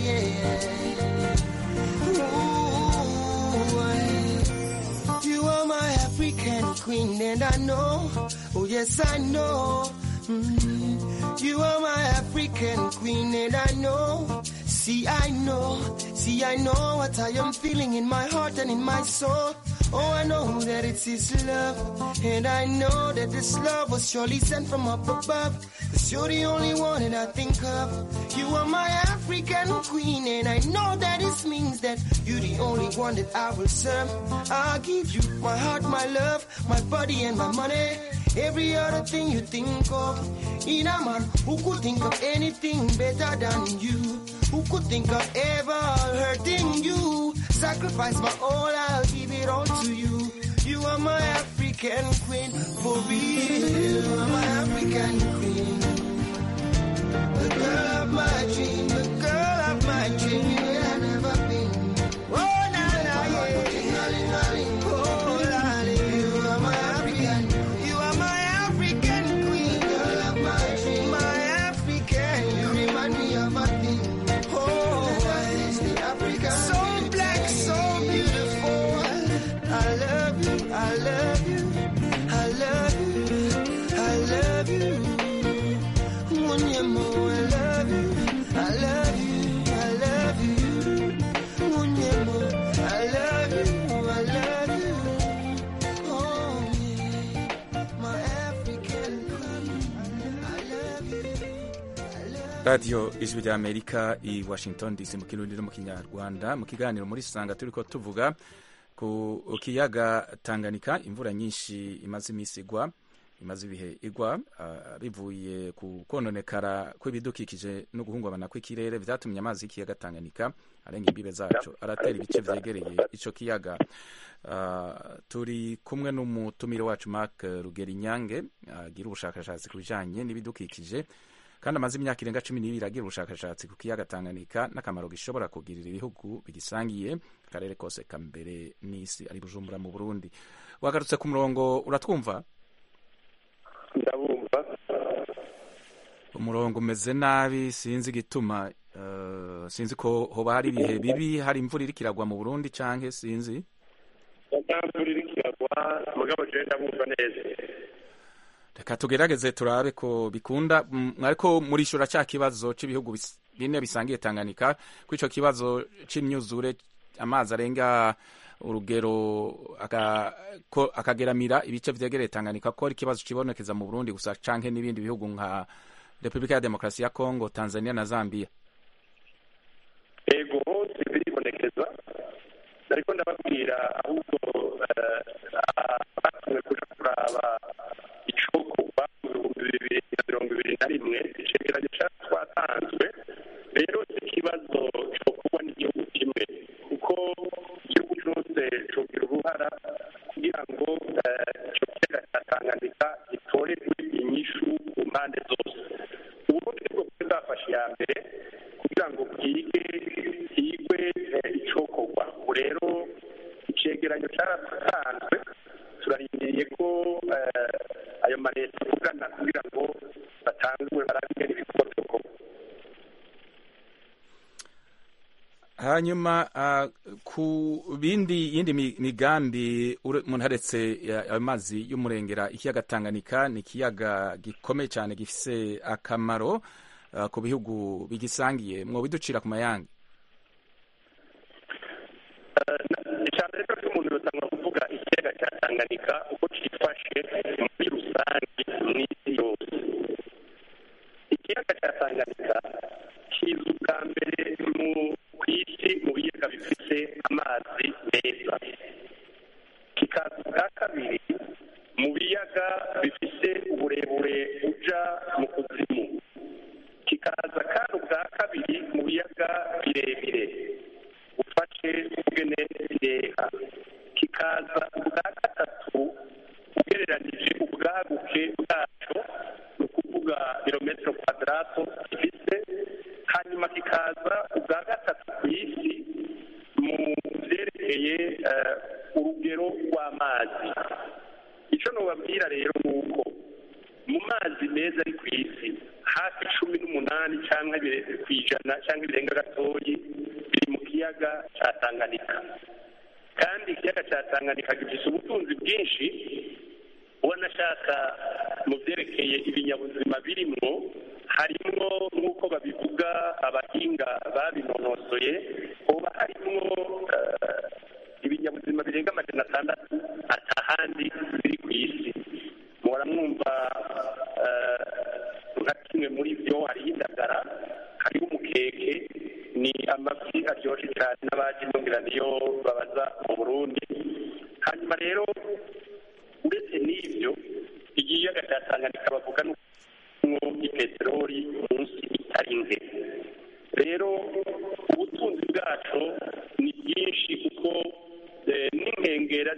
[SPEAKER 20] yeah. Ooh, you are my African queen, and I know, oh yes, I know. Mm, you are my African queen, and I know. See, I know, see, I know what I am feeling in my heart and in my soul. Oh, I know that it's His love, and I know that this love was surely sent from up above. Cause you're the only one that I think of. You are my African queen, and I know that this means that you're the only one that I will serve. I'll give you my heart, my love, my body, and my money. Every other thing you think of. In a man who could think of anything better than you. Who could think of ever hurting you? Sacrifice sacrifice my all, I'll give it all to you. You are my African queen, for real. You are my African queen. The girl of my dream, the girl of my dream, you have never been. Oh, na, na, yeah. Oh, lolly, you are my African, you are my African queen. Girl of my dream, my African, you remind me of a thing. Oh, is the African. So black, so beautiful. I love you, I love you, I love you, I love you. Munyemo, I love you, I love you, I love you. Munyemo, I love you, I love you. Oh, yeah, my African queen, I love you.
[SPEAKER 1] radiyo ijwi rya amerika i washington dc mu kirundi no mu kinyarwanda mu kiganiro muri sanga turi ko tuvuga ku kiyaga tanganyika imvura nyinshi imaze iminsi igwa imaze ibihe igwa ah, bivuye ku kononekara kw'ibidukikije no guhungabana kw'ikirere byatumye amazi y'ikiyaga tanganyika arenga imbibe zacu aratera ibice vyegereye ico kiyaga Ah, turi kumwe n'umutumire wacu mark rugerinyange agira ubushakashatsi ku bijanye n'ibidukikije kandi amaze imyaka irenga cumi n'ibiri agira ubushakashatsi ku kiyaga tanganyika n'akamaro gishobora kugirira ibihugu bigisangiye akarere kose ka mbere n'isi ari bujumbura mu burundi wagarutse ku murongo uratwumva
[SPEAKER 16] ndabumva
[SPEAKER 1] umurongo umeze nabi sinzi igituma eh, sinzi ko hoba hari ibihe bibi hari imvura iriko iragwa mu burundi canke sinzi
[SPEAKER 16] imvura iriko iragwa mugabo jewe ndabumva neza
[SPEAKER 1] reka tugerageze turabe ko bikunda Mm, ariko murishura cya kibazo cy'ibihugu bis- bine bisangiye tanganyika ko ico kibazo c'imyuzure amazi arenga urugero aka- ko- akageramira ibice vyegereye tanganyika ko ari ikibazo kibonekeza mu burundi gusa canke n'ibindi bihugu nka repubulika ya demokarasi ya kongo tanzania na zambia
[SPEAKER 16] ego hose biribonekeza ariko ndababwira ahubwo eh, batumwe kuja kuraba icokorwa mu bihumbi bibiri na mirongo ibiri na rimwe icegeranyo ca twatanzwe rero si ikibazo cokorwa n'igihugu kimwe kuko igihugu cose cogira uruhara kugira ngo eh, ico kiyaga ca tanganyika gitorerwe inyishu ku mpande zose uburundi nibwo bwari bwafashe iya mbere kugira ngo bwige higwe eh, icokorwa ubu rero icegeranyo cyaratanzwe turarindiriye ko eh, ayo maleta avugana kugira ngo batangure barabe ingene ibikorwa vyokorwa
[SPEAKER 1] hanyuma ah, ku bindi yindi mi- migambi ure- umuntu aretse ya- ayo mazi y'umurengera ikiyaga tanganyika ni ikiyaga gikomeye cyane gifise akamaro ah, ku bihugu bigisangiye mwobiducira ku mayange
[SPEAKER 16] icambere cyo cy'umuntu yotanga kuvuga ikiyaga cya tanganyika uko cifashe muri rusange mw'isi yose ikiyaga cya tanganyika kiza ubwa mbere mu ku isi mu biyaga bifite amazi meza kikaza ubwa kabiri mu biyaga bifite uburebure buja mu kuzimu kikaza kandi ubwa kabiri mu biyaga birebire ufashe ubwene bireha kikaza ubwa gatatu ugereranije ubwaguke bwaco ni ukuvuga kilometero kwadarato gifise hanyuma kikaza ubwa gatatu ku isi mu vyerekeye eh, urugero rw'amazi ico nobabwira rero ni uko mu mazi meza ari ku isi hafi cumi n'umunani cyangwa ku ijana cyangwa ibirenga gatoyi biri mu kiyaga cya tanganyika kandi ikiyaga cya tanganyika gifite ubutunzi bwinshi wanashaka mu byerekeye ibinyabuzima birimwo harimwo nk'uko babivuga abahinga babinonosoye hoba harimwo eh, ibinyabuzima birenga amajana atandatu atahandi biri ku isi muhora mwumva eh, nka kimwe muri byo hariho indagara hariho umukeke ni amafi aryoshye cyane n'abaje imbongerano iyo babaza mu burundi hanyuma rero uretse n'ibyo ikiyaga cya tanganyika bavuga n'uko ipeteroli munsi itari nke rero ubutunzi bwacu ni bwinshi kuko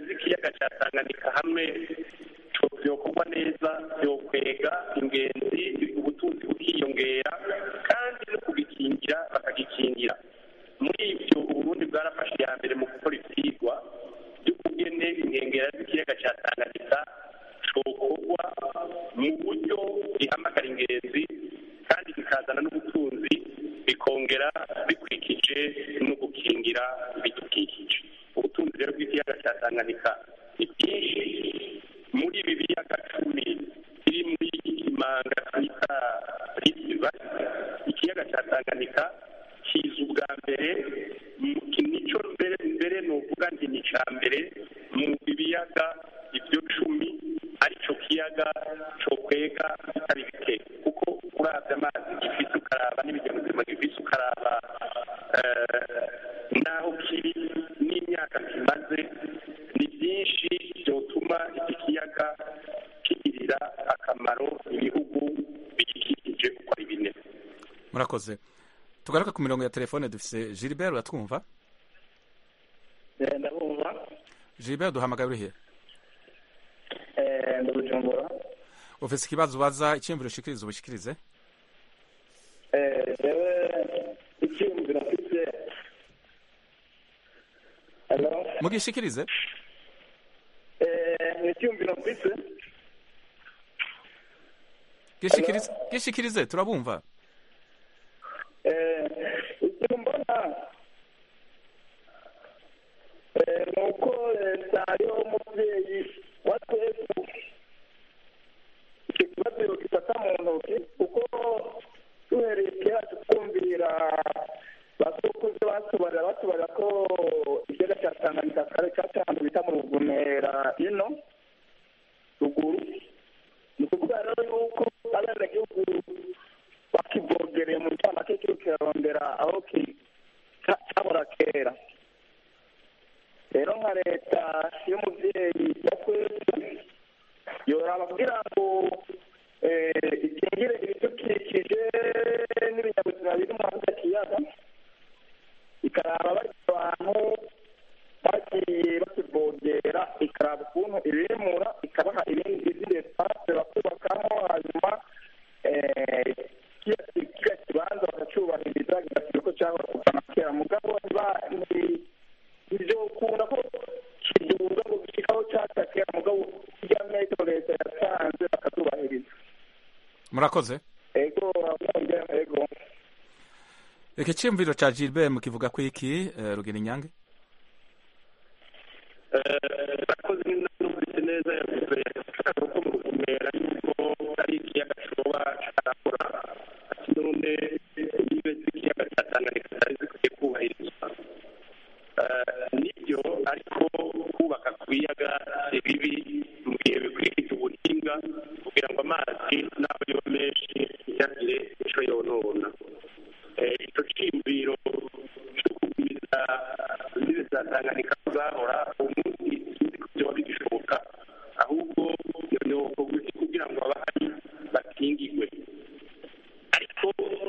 [SPEAKER 16] z'ikiyaga cya tanganyika hamwe byokorwa neza byokwega ingenzi ubutunzi bukiyongera kandi no kugikingira bakagikingira muri ibyo uburundi bwarafashe iya mbere mu gukora ibyigwa by'ukugene inkengera z'ikiyaga cya tanganyika cokorwa mu buryo gihamagara ingenzi kandi bikazana n'ubutunzi bikongera bikwikije no gukingira ibidukikije ubutunzi rero bw'ikiyaga cya tanganyika ni bwinshi muri ibi biyaga cumi biri muri imanga twita risiba ikiyaga cya tanganyika kiza ubwa mbere nico mbere mbere ni uvuga nti ni icya mbere mu biyaga ibyo cumi aricyo kiyaga cyo kwega bitari bike kuko urabye amazi gifite ukaraba n'ibinyabuzima gifite ukaraba n'aho kiri n'imyaka kimaze ni byinshi byotuma iki kiyaga kigirira akamaro ibihugu bigikikije uko ari bine
[SPEAKER 1] murakoze tugaruka ku mirongo ya telefone dufise gilbert uratwumva
[SPEAKER 6] ndabumva
[SPEAKER 1] gilbert duhamagaye uri hehe
[SPEAKER 6] ndabujumbura
[SPEAKER 1] ufise ikibazo ubaza icyiyumviro ushikiriza ubishikirize
[SPEAKER 6] jewe icyiyumviro mfise Hello?
[SPEAKER 1] mugishikirize
[SPEAKER 6] ni icyiyumviro mfise
[SPEAKER 1] gishikirize gishikirize turabumva
[SPEAKER 6] icyo mbona ni uko leta ariho umubyeyi wa twese icyo kibazo gifata mu ntoki kuko duhereye kera tukumvira basokuze batubarira batubarira ko ikiyaga cya tanganyika kare cyaca ahantu bita mu rugumera ino ruguru ni ukuvuga rero yuko abenegihugu bakivogereye mu ncamake kiri kirarondera aho cyabura kera rero nka leta y'umubyeyi ya twese yoraba kugira ngo ikingire ibidukikije n'ibinyabuzima biri mu icyo kiyaga ikaraba bari abantu bagiye bakivogera ikaraba ukuntu ibimura ikabaha ibindi izindi espace bakubakamo hanyuma kiriya kibanza bakacyubahiriza kigashyira uko cyahora kuva na kera mugabo ibyo ukunda ko kiduga ngo gishikaho cyaca kera mugabo kirya metero leta yatanze bakazubahiriza
[SPEAKER 1] murakoze
[SPEAKER 6] ego ego
[SPEAKER 1] reka icyiyumviro cya gilbert mukivuga ko iki eh, rugina inyange
[SPEAKER 16] abakozi n'inama neza yavuze ashaka ko mu rugumera yuko ari ikiyaga kiroba carakora ati none nibe z'ikiyaga cya tanganyika zari zikwiye kubahirizwa nibyo ariko kubaka ku biyaga si bibi mu gihe bikwiriye ubuhinga kugira ngo amazi n'aho yoba menshi ntiyagire ico yonona icyo cyiyumviro cyo kugumiza imbibi za tanganyika zahora umunsi sinzi ko byoba bigishoboka ahubwo ni ubuguzi kugira ngo abahari bakingigwe ariko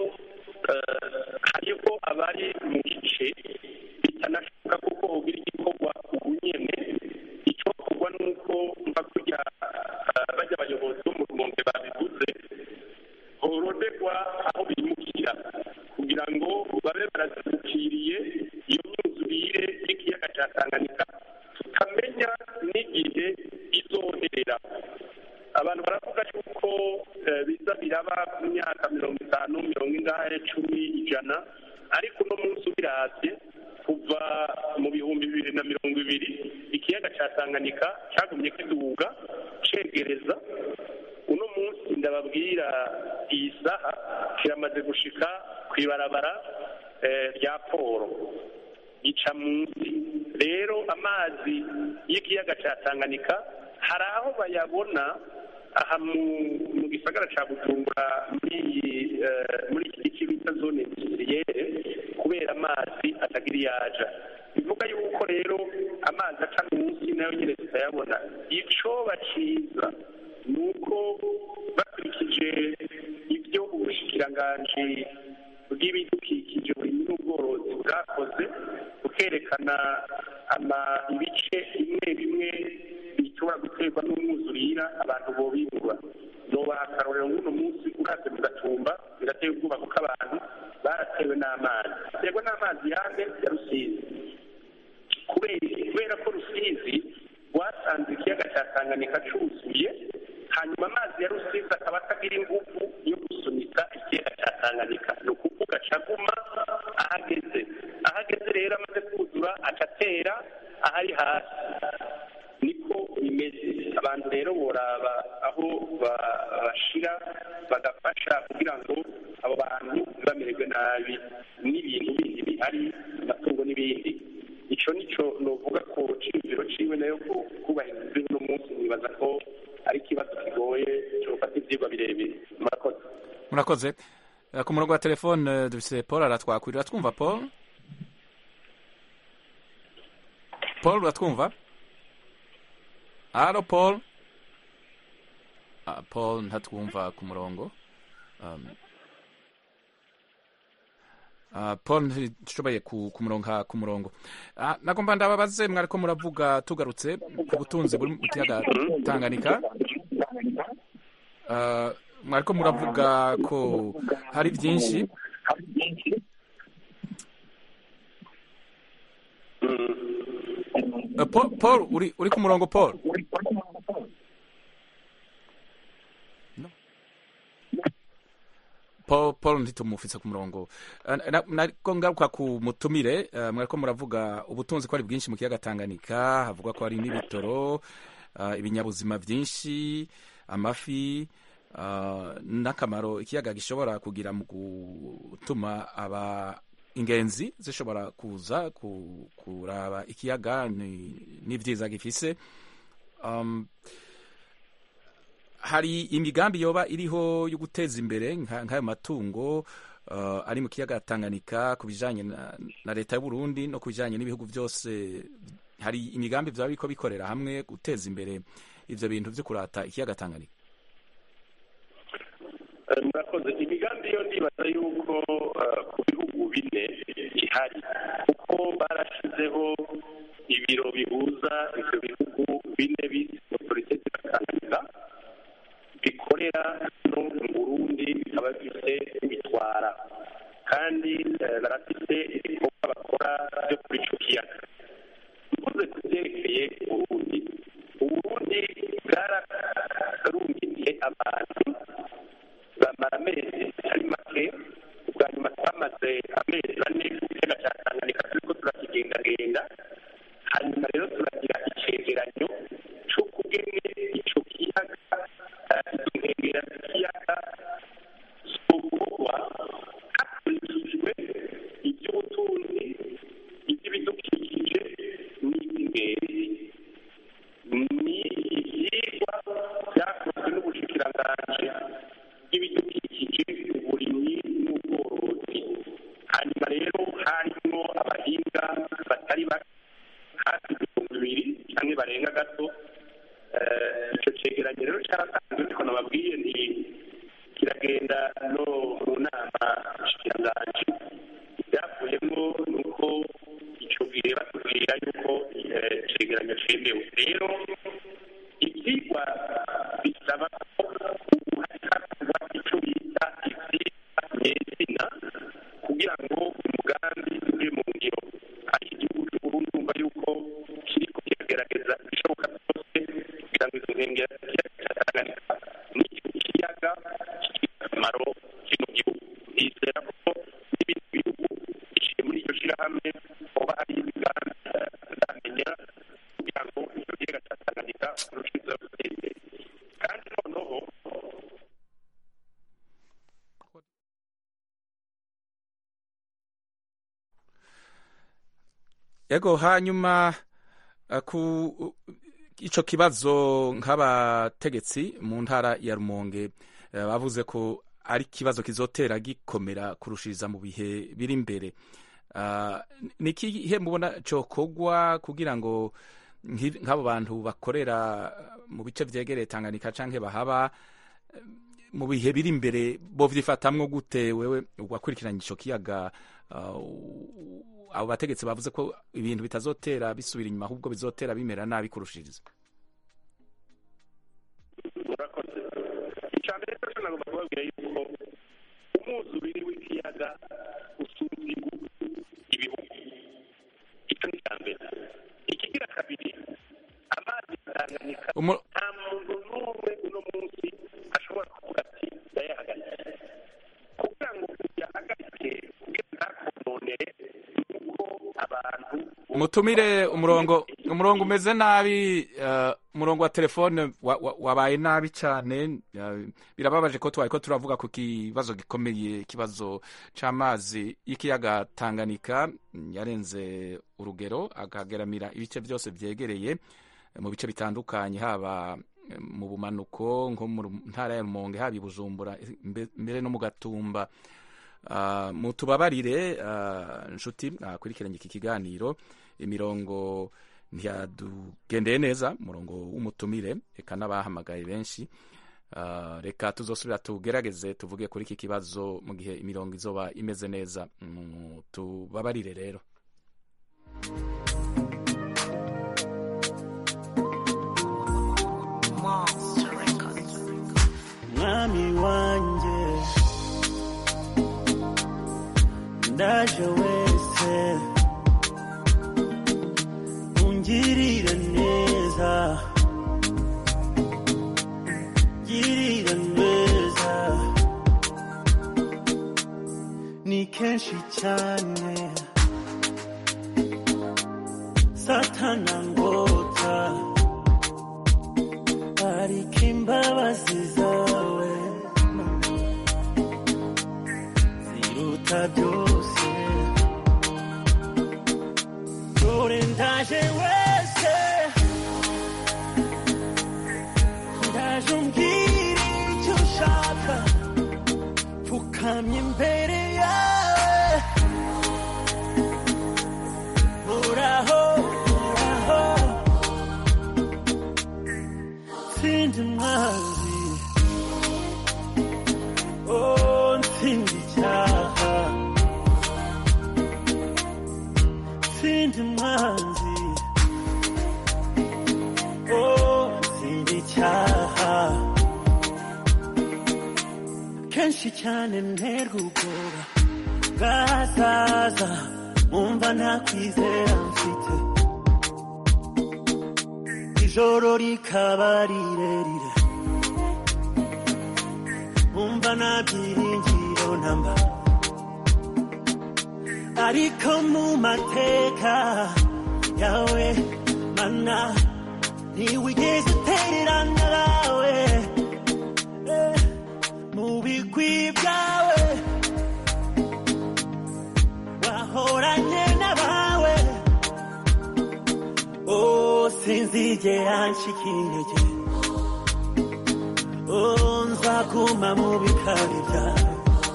[SPEAKER 16] hariho abari mu gice bitanashoboka kuko ugira igikorwa ubu nyene icyo kugwa ni uko mva kurya bajya abayobozi bo mu rumonge babivuze horonderwa aho bimukira kugira ngo babe barazibukiriye iyo myuzurire y'ikiyaga cya tanganyika tutamenya n'igihe izoherera abantu baravuga yuko biza biraba ku myaka mirongo itanu mirongo ingahe cumi ijana ariko uno munsi ubiravye kuva mu bihumbi bibiri na mirongo ibiri ikiyaga cya tanganyika cyagumye kiduga cegereza uno munsi ndababwira iyi saha kiramaze gushika ku ibarabara rya poro gica munsi rero amazi y'ikiyaga cya tanganyika hari aho bayabona aha mu gisagara cya bujumbura muri muri iki gice bita zone industriyere kubera amazi atagira iyo aja bivuga yuko rero amazi aca munsi nayo nyine tutayabona icoba ciza ni uko bakurikije ibyo ubushikiranganji bw'ibidukikije buri n'ubworozi bwakoze bukerekana
[SPEAKER 21] ama ibice bimwe bimwe bishobora guterwa n'umwuzurira abantu bobimura nobaha akarorero nk'uno munsi ukaze mu gatumba birateye ubwoba kuko abantu baratewe n'amazi baterwa n'amazi yande ya rusizi kubera iki? kubera ko rusizi rwasanze ikiyaga cya tanganyika cyuzuye hanyuma amazi ya rusizi akaba atagira ingufu yo gusunika ikiyaga cya tanganyika ni ukuvuga acaguma ahageze ahageze rero amaze kuzura acatera ahari hasi niko bimeze abantu rero boraba aho ba- bashira bagafasha kugira ngo abo bantu ntibamererwe nabi n'ibintu bindi bihari amatungo n'ibindi ico nico novuga ku ciyumviro ciwe nayo ko kubahiriza uno munsi nibaza ko ari ikibazo kigoye cofata ivyigwa birebire murakoze
[SPEAKER 1] murakoze Eh, ku murongo wa telefone eh, dufise paul aratwakwirira twumva paul paul uratwumva halo paul ah, paul ntatwumva ku murongo um, Uh, paul ntishoboye ku, ku murongo ku murongo uh, nagomba ndababaze mwariko muravuga tugarutse ku butunzi buri mu kiyaga tanganyika uh, mwariko muravuga ko hari byinshi Uh, paul, paul uri, uri ku murongo paul No. paul paul ntitumufise ku murongo Uh, na- nariko ngaruka ku mutumire uh, mwariko muravuga ubutunzi ko ari bwinshi mu kiyaga tanganyika havuga ko hari n'ibitoro uh, ibinyabuzima byinshi amafi uh, n'akamaro ikiyaga gishobora kugira mu gutuma aba ingenzi zishobora kuza ku- kuraba ikiyaga ni- n'ivyiza gifise um, hari imigambi yoba iriho yo guteza imbere nka- nk'ayo matungo uh, ari mu kiyaga Tanganyika ku bijanye na, na leta y'u Burundi no ku bijanye n'ibihugu byose hari imigambi vyaba biriko bikorera hamwe guteza imbere ivyo bintu vyo kurata ikiyaga Tanganyika
[SPEAKER 21] Eh, murakoze imigambi yo ndibaza yuko eh, ku bihugu bine ihari kuko barashizeho ibiro bihuza ivyo bihugu bine bise autorité de la Tanganyika bikorera no mu Burundi bikaba bifite bitwara kandi eh, barafite ibikorwa bakora byo kuri ico kiyaga mvuze ku byerekeye Uburundi Uburundi bwararungikiye abantu bamara amezi atari make ubwa nyuma twamaze amezi ane ku kiyaga cya tanganyika turiko turakigendagenda hanyuma rero turagira icegeranyo c'ukugene ico kiyaga eh, izo nkengera z'ikiyaga zokorwa hakurikijwe iby'ubutunzi iby'ibidukikije n'iby'ingenzi ni ivyigwa vyakozwe n'ubushikiranganji bw'ibidukikije uburimyi n'ubworozi hanyuma rero harimo abahinga batari bake hafi ibihumbi bibiri canke barenga gato Eh, ico cegeranyo rero caratanzwe niko nababwiye ni kiragenda no mu nama nshikiranganji ivyavuyemo ni uko ico gihe batubwira yuko eh, icegeranyo cemewe rero ivyigwa bisaba ko ubu hakorwa ico bita ivyigwa nyezina kugira ngo umugambi uje mu ngiro ariko igihugu c'uburundi umva yuko kiriko kiragerageza ibishoboka byose kugira ngo izo nkengera z'ikiyaga ca tanganyika n'ico kiyaga kigira akamaro kino gihugu nizera ko n'ibindi bihugu biciye muri iryo shirahamwe hoba hari imigambi tuzamenya kugira ngo ico kiyaga ca tanganyika kirushizeho gutera imbere kandi noneho
[SPEAKER 1] yego hanyuma uh, ku ico kibazo nk'abategetsi mu ntara ya Rumonge uh, bavuze ko ari ikibazo kizotera gikomera kurushiriza mu bihe biri imbere uh, ni ikihe mubona cokogwa kugira ngo nk'i- nk'abo bantu bakorera mu bice vyegereye Tanganyika canke bahaba eh, mu bihe biri imbere bovyifatamwo gute wewe wakurikiranye ico kiyaga uh, abo bategetsi bavuze ko ibintu bitazotera bisubira inyuma ahubwo bizotera bimera nabi kurushiriza
[SPEAKER 21] murakoze icya mbere cyose nagomba kubabwira yuko umwuzubiri w'ikiyaga usumba ibihugu icyo ni icya mbere ikigira kabiri amazi atanganyika
[SPEAKER 1] Umu-
[SPEAKER 21] nta muntu n'umwe uno munsi ashobora kuvuga ati ndayahagaritse kugira ngo uyahagarike kugira ngo ntakononere nuko abantu
[SPEAKER 1] mutumire umurongo umurongo umeze nabi uh, umurongo wa telefone wa- wa- wabaye nabi cyane uh, birababaje ko twari ko turavuga ku kibazo gikomeye ikibazo c'amazi y'ikiyaga Tanganyika mm, yarenze urugero akageramira ibice byose vyegereye eh, mu bice bitandukanye haba eh, mu bumanuko nko mu Ru- ntara ya Rumonge haba i Bujumbura eh, mbe- mbere no mu Gatumba Uh, mutubabarire uh, nshuti akurikiranye iki kiganiro imirongo ntiyadugendeye neza umurongo w'umutumire reka n'abahamagaye benshi uh, reka tuzosubira tugerageze tuvuge kuri iki kibazo mu gihe imirongo izoba imeze neza mutubabarire rero
[SPEAKER 4] mwami wanjye ndaje wese ungirira neza girira neza ni kenshi cyane satana ngota ariko imbabazi zawe ziruta byose dore ndaje wese ndaje umbwira icyo ushaka pfukamye imbere yawe uraho uraho ntsinda umwanzi oh ntsinda icyaha ntsinda umwanzi oh ntsinda icyaha kenshi cyane nterwa ubwoba bwazaza mwumva nta kwizera mfite ijoro rikaba rirerire wumva nta byiringiro namba ariko mu mateka yawe mana ntiwigeze utererana nawe Eh, mu bigwi byawe wahoranye n'abawe Oh, sinzigera nshika intege Oh, nzaguma mu bikari byawe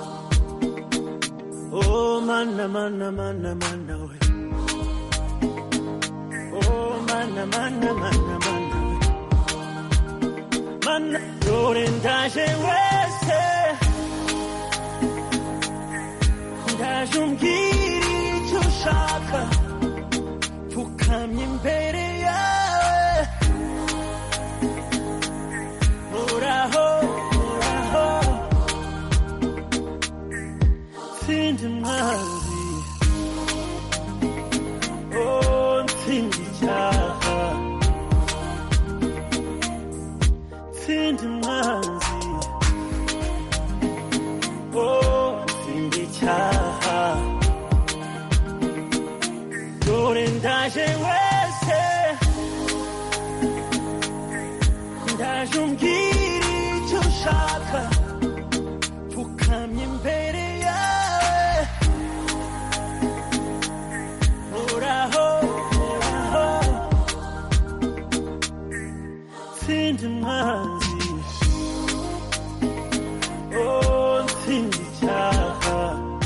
[SPEAKER 4] Oh, mana mana mana mana we Oh, mana mana mana mana we Mana dore ndaje wese Ndaje umbwira icyo ushaka pfukamye imbere yawe uraho uraho tsinda umwanzi oh tsinda icyaha tsinda umwanzi oh tsinda icyaha dore ndaje wese ndaje umbwira icyo ushaka pfukamye imbere yawe uraho uraho tsinda umwanzi oh tsinda icyaha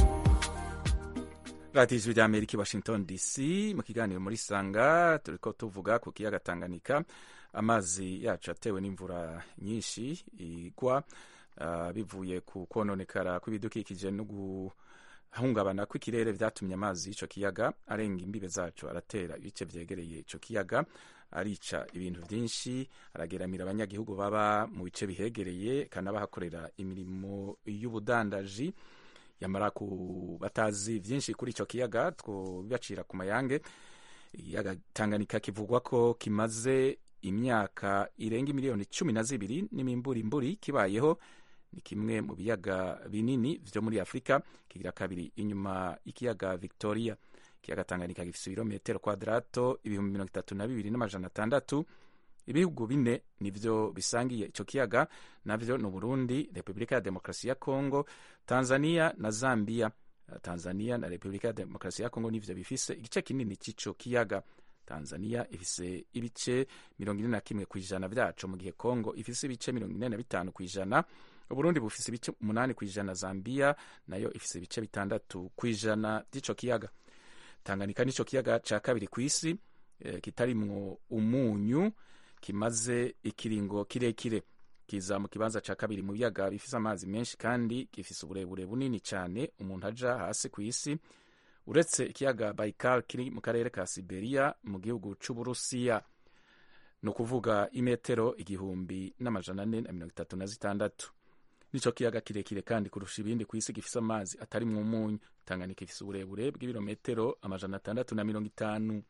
[SPEAKER 1] radiyo ijwi rya amerika i washington dc mu kiganiro muri sanga turi ko tuvuga ku kiyaga tanganyika amazi yacu atewe n'imvura nyinshi igwa uh, bivuye ku kononekara kw'ibidukikije no hungabana kw'ikirere vyatumye amazi y'ico kiyaga arenga imbibe zaco aratera ibice vyegereye ico kiyaga arica ibintu vyinshi arageramira abanyagihugu baba mu bice bihegereye kanabahakorera imirimo y'ubudandaji yamara ku batazi vyinshi kuri ico kiyaga twobibacira ku mayange ikiyaga tanganyika kivugwa ko kimaze imyaka irenga miliyoni cumi na zibiri n'imimburimburi kibayeho ni kimwe mu biyaga binini vyo muri afurika kigira kabiri inyuma y'ikiyaga victoria ikiyaga tanganyika gifise ibirometero kwadrato ibihumbi mirongo itatu na bibiri n'amajana atandatu ibihugu bine nivyo bisangiye ico kiyaga navyo ni uburundi repubulika ya demokarasi ya kongo tanzania na zambia tanzania na repubulika ya demokarasi ya kongo nivyo bifise igice kinini c'ico kiyaga tanzania ifise ibice mirongo ine na kimwe ku ijana vyaco mu gihe kongo ifise ibice mirongo ine na bitanu ku ijana uburundi bufise ibice umunani ku ijana zambia nayo ifise ibice bitandatu ku ijana vy'ico kiyaga tanganyika nico kiyaga ca kabiri kw'isi eh, kitarimwo umunyu kimaze ikiringo kirekire kiza mu kibanza ca kabiri mu biyaga bifise amazi menshi kandi gifise uburebure bunini cane umuntu aja hasi kw'isi uretse ikiyaga baikal kiri mu karere ka siberia mu gihugu c'uburusiya ni ukuvuga imetero igihumbi n'amajana ane na mirongo itatu na zitandatu nico kiyaga kirekire kandi kurusha ibindi ku isi gifise amazi atari mu munyu tanganyika ifise uburebure bw'ibirometero amajana atandatu na mirongo itanu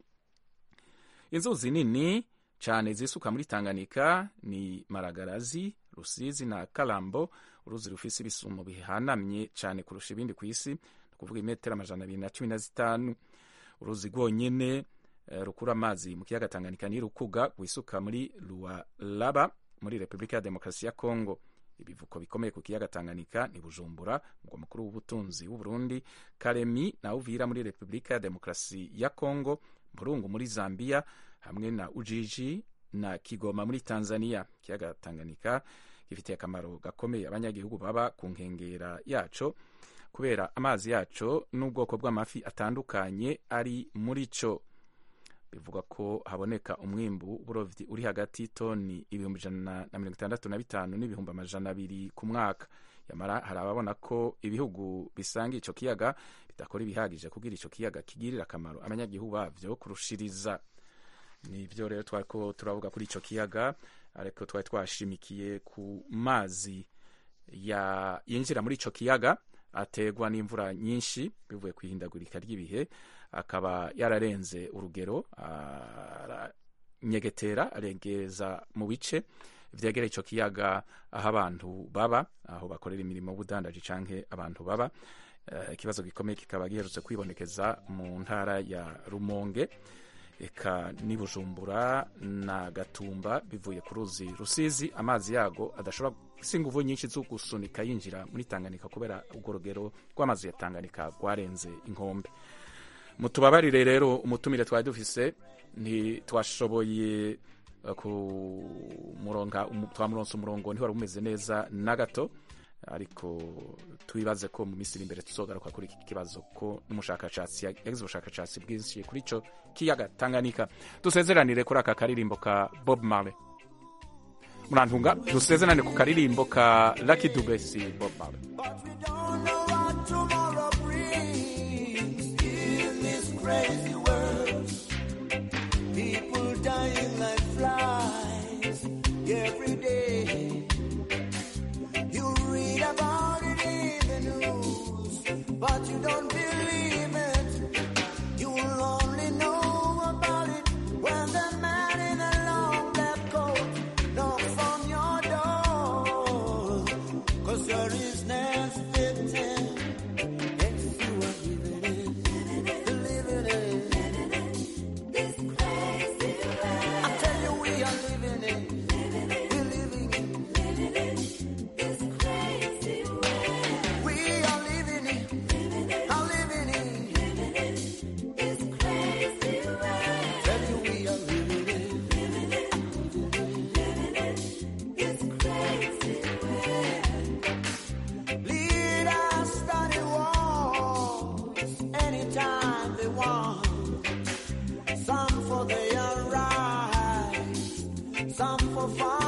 [SPEAKER 1] inzuzi nini cane zisuka muri tanganyika ni maragarazi rusizi na kalambo uruzi rufise ibisumo bihanamye cane kurusha ibindi ku isi ni ukuvuga imetero amajana abiri na cumi na zitanu uruzi rwonyene uh, rukura amazi mu kiyaga tanganyika ni rukuga rwisuka muri lualaba muri repubulika ya demokarasi ya kongo ibivuko bikomeye ku kiyaga tanganyika ni bujumbura umugwa mukuru w'ubutunzi w'uburundi karemi na uvira muri repubulika ya demokarasi ya kongo murungu muri zambia hamwe na ujiji na kigoma muri tanzania ikiyaga tanganyika gifitiye akamaro gakomeye abanyagihugu baba ku nkengera yaco kubera amazi yaco n'ubwoko bw'amafi atandukanye ari muri co bivugwa ko haboneka umwimbu w'uburovyi uri hagati y'itoni ibihumbi ijana na mirongo itandatu na bitanu n'ibihumbi amajana abiri ku mwaka yamara hari ababona ko ibihugu bisanga ico kiyaga bidakora ibihagije kugira ico kiyaga kigirira akamaro abanyagihugu bavyo kurushiriza nivyo rero twariko turavuga kuri ico kiyaga ariko twari twashimikiye ku mazi ya yinjira muri ico kiyaga ategwa n'imvura nyinshi bivuye ku ihindagurika ry'ibihe akaba yararenze urugero aranyegetera arengeza mu bice vyegereye ico kiyaga aho abantu baba aho bakorera imirimo y'ubudandaji canke abantu baba ikibazo uh, gikomeye kikaba giherutse kwibonekeza mu ntara ya rumonge eka ni bujumbura na gatumba bivuye ku ruzi rusizi amazi yago adashobora si inguvu nyinshi zo gusunika yinjira muri tanganyika kubera urwo rugero rw'amazi ya tanganyika rwarenze inkombe mutubabarire rero umutumire twari dufise ntitwashoboye kumuronka twamuronsa umurongo ntiwari umeze neza na gato ariko twibaze ko mu minsi iri imbere tuzogaruka kuri iki kibazo ko n'umushakashatsi yagize ubushakashatsi bwinshi kuri ico kiyaga tanganyika dusezeranire kuri aka karirimbo ka bob marley murantunga dusezerane ku karirimbo ka lucky dube si bob marley
[SPEAKER 20] crazy world. People dying like flies every day. You read about it in the news, but you don't believe it. You'll only know about it when the man in a long black coat knocks on your door. Cause you're his next victim. If you are living it, living it. I tell you we are living it. We're living it. We are living it. I'm living it. Tell you we are living it. Leaders study wars anytime they want. Some for their right, some for fun.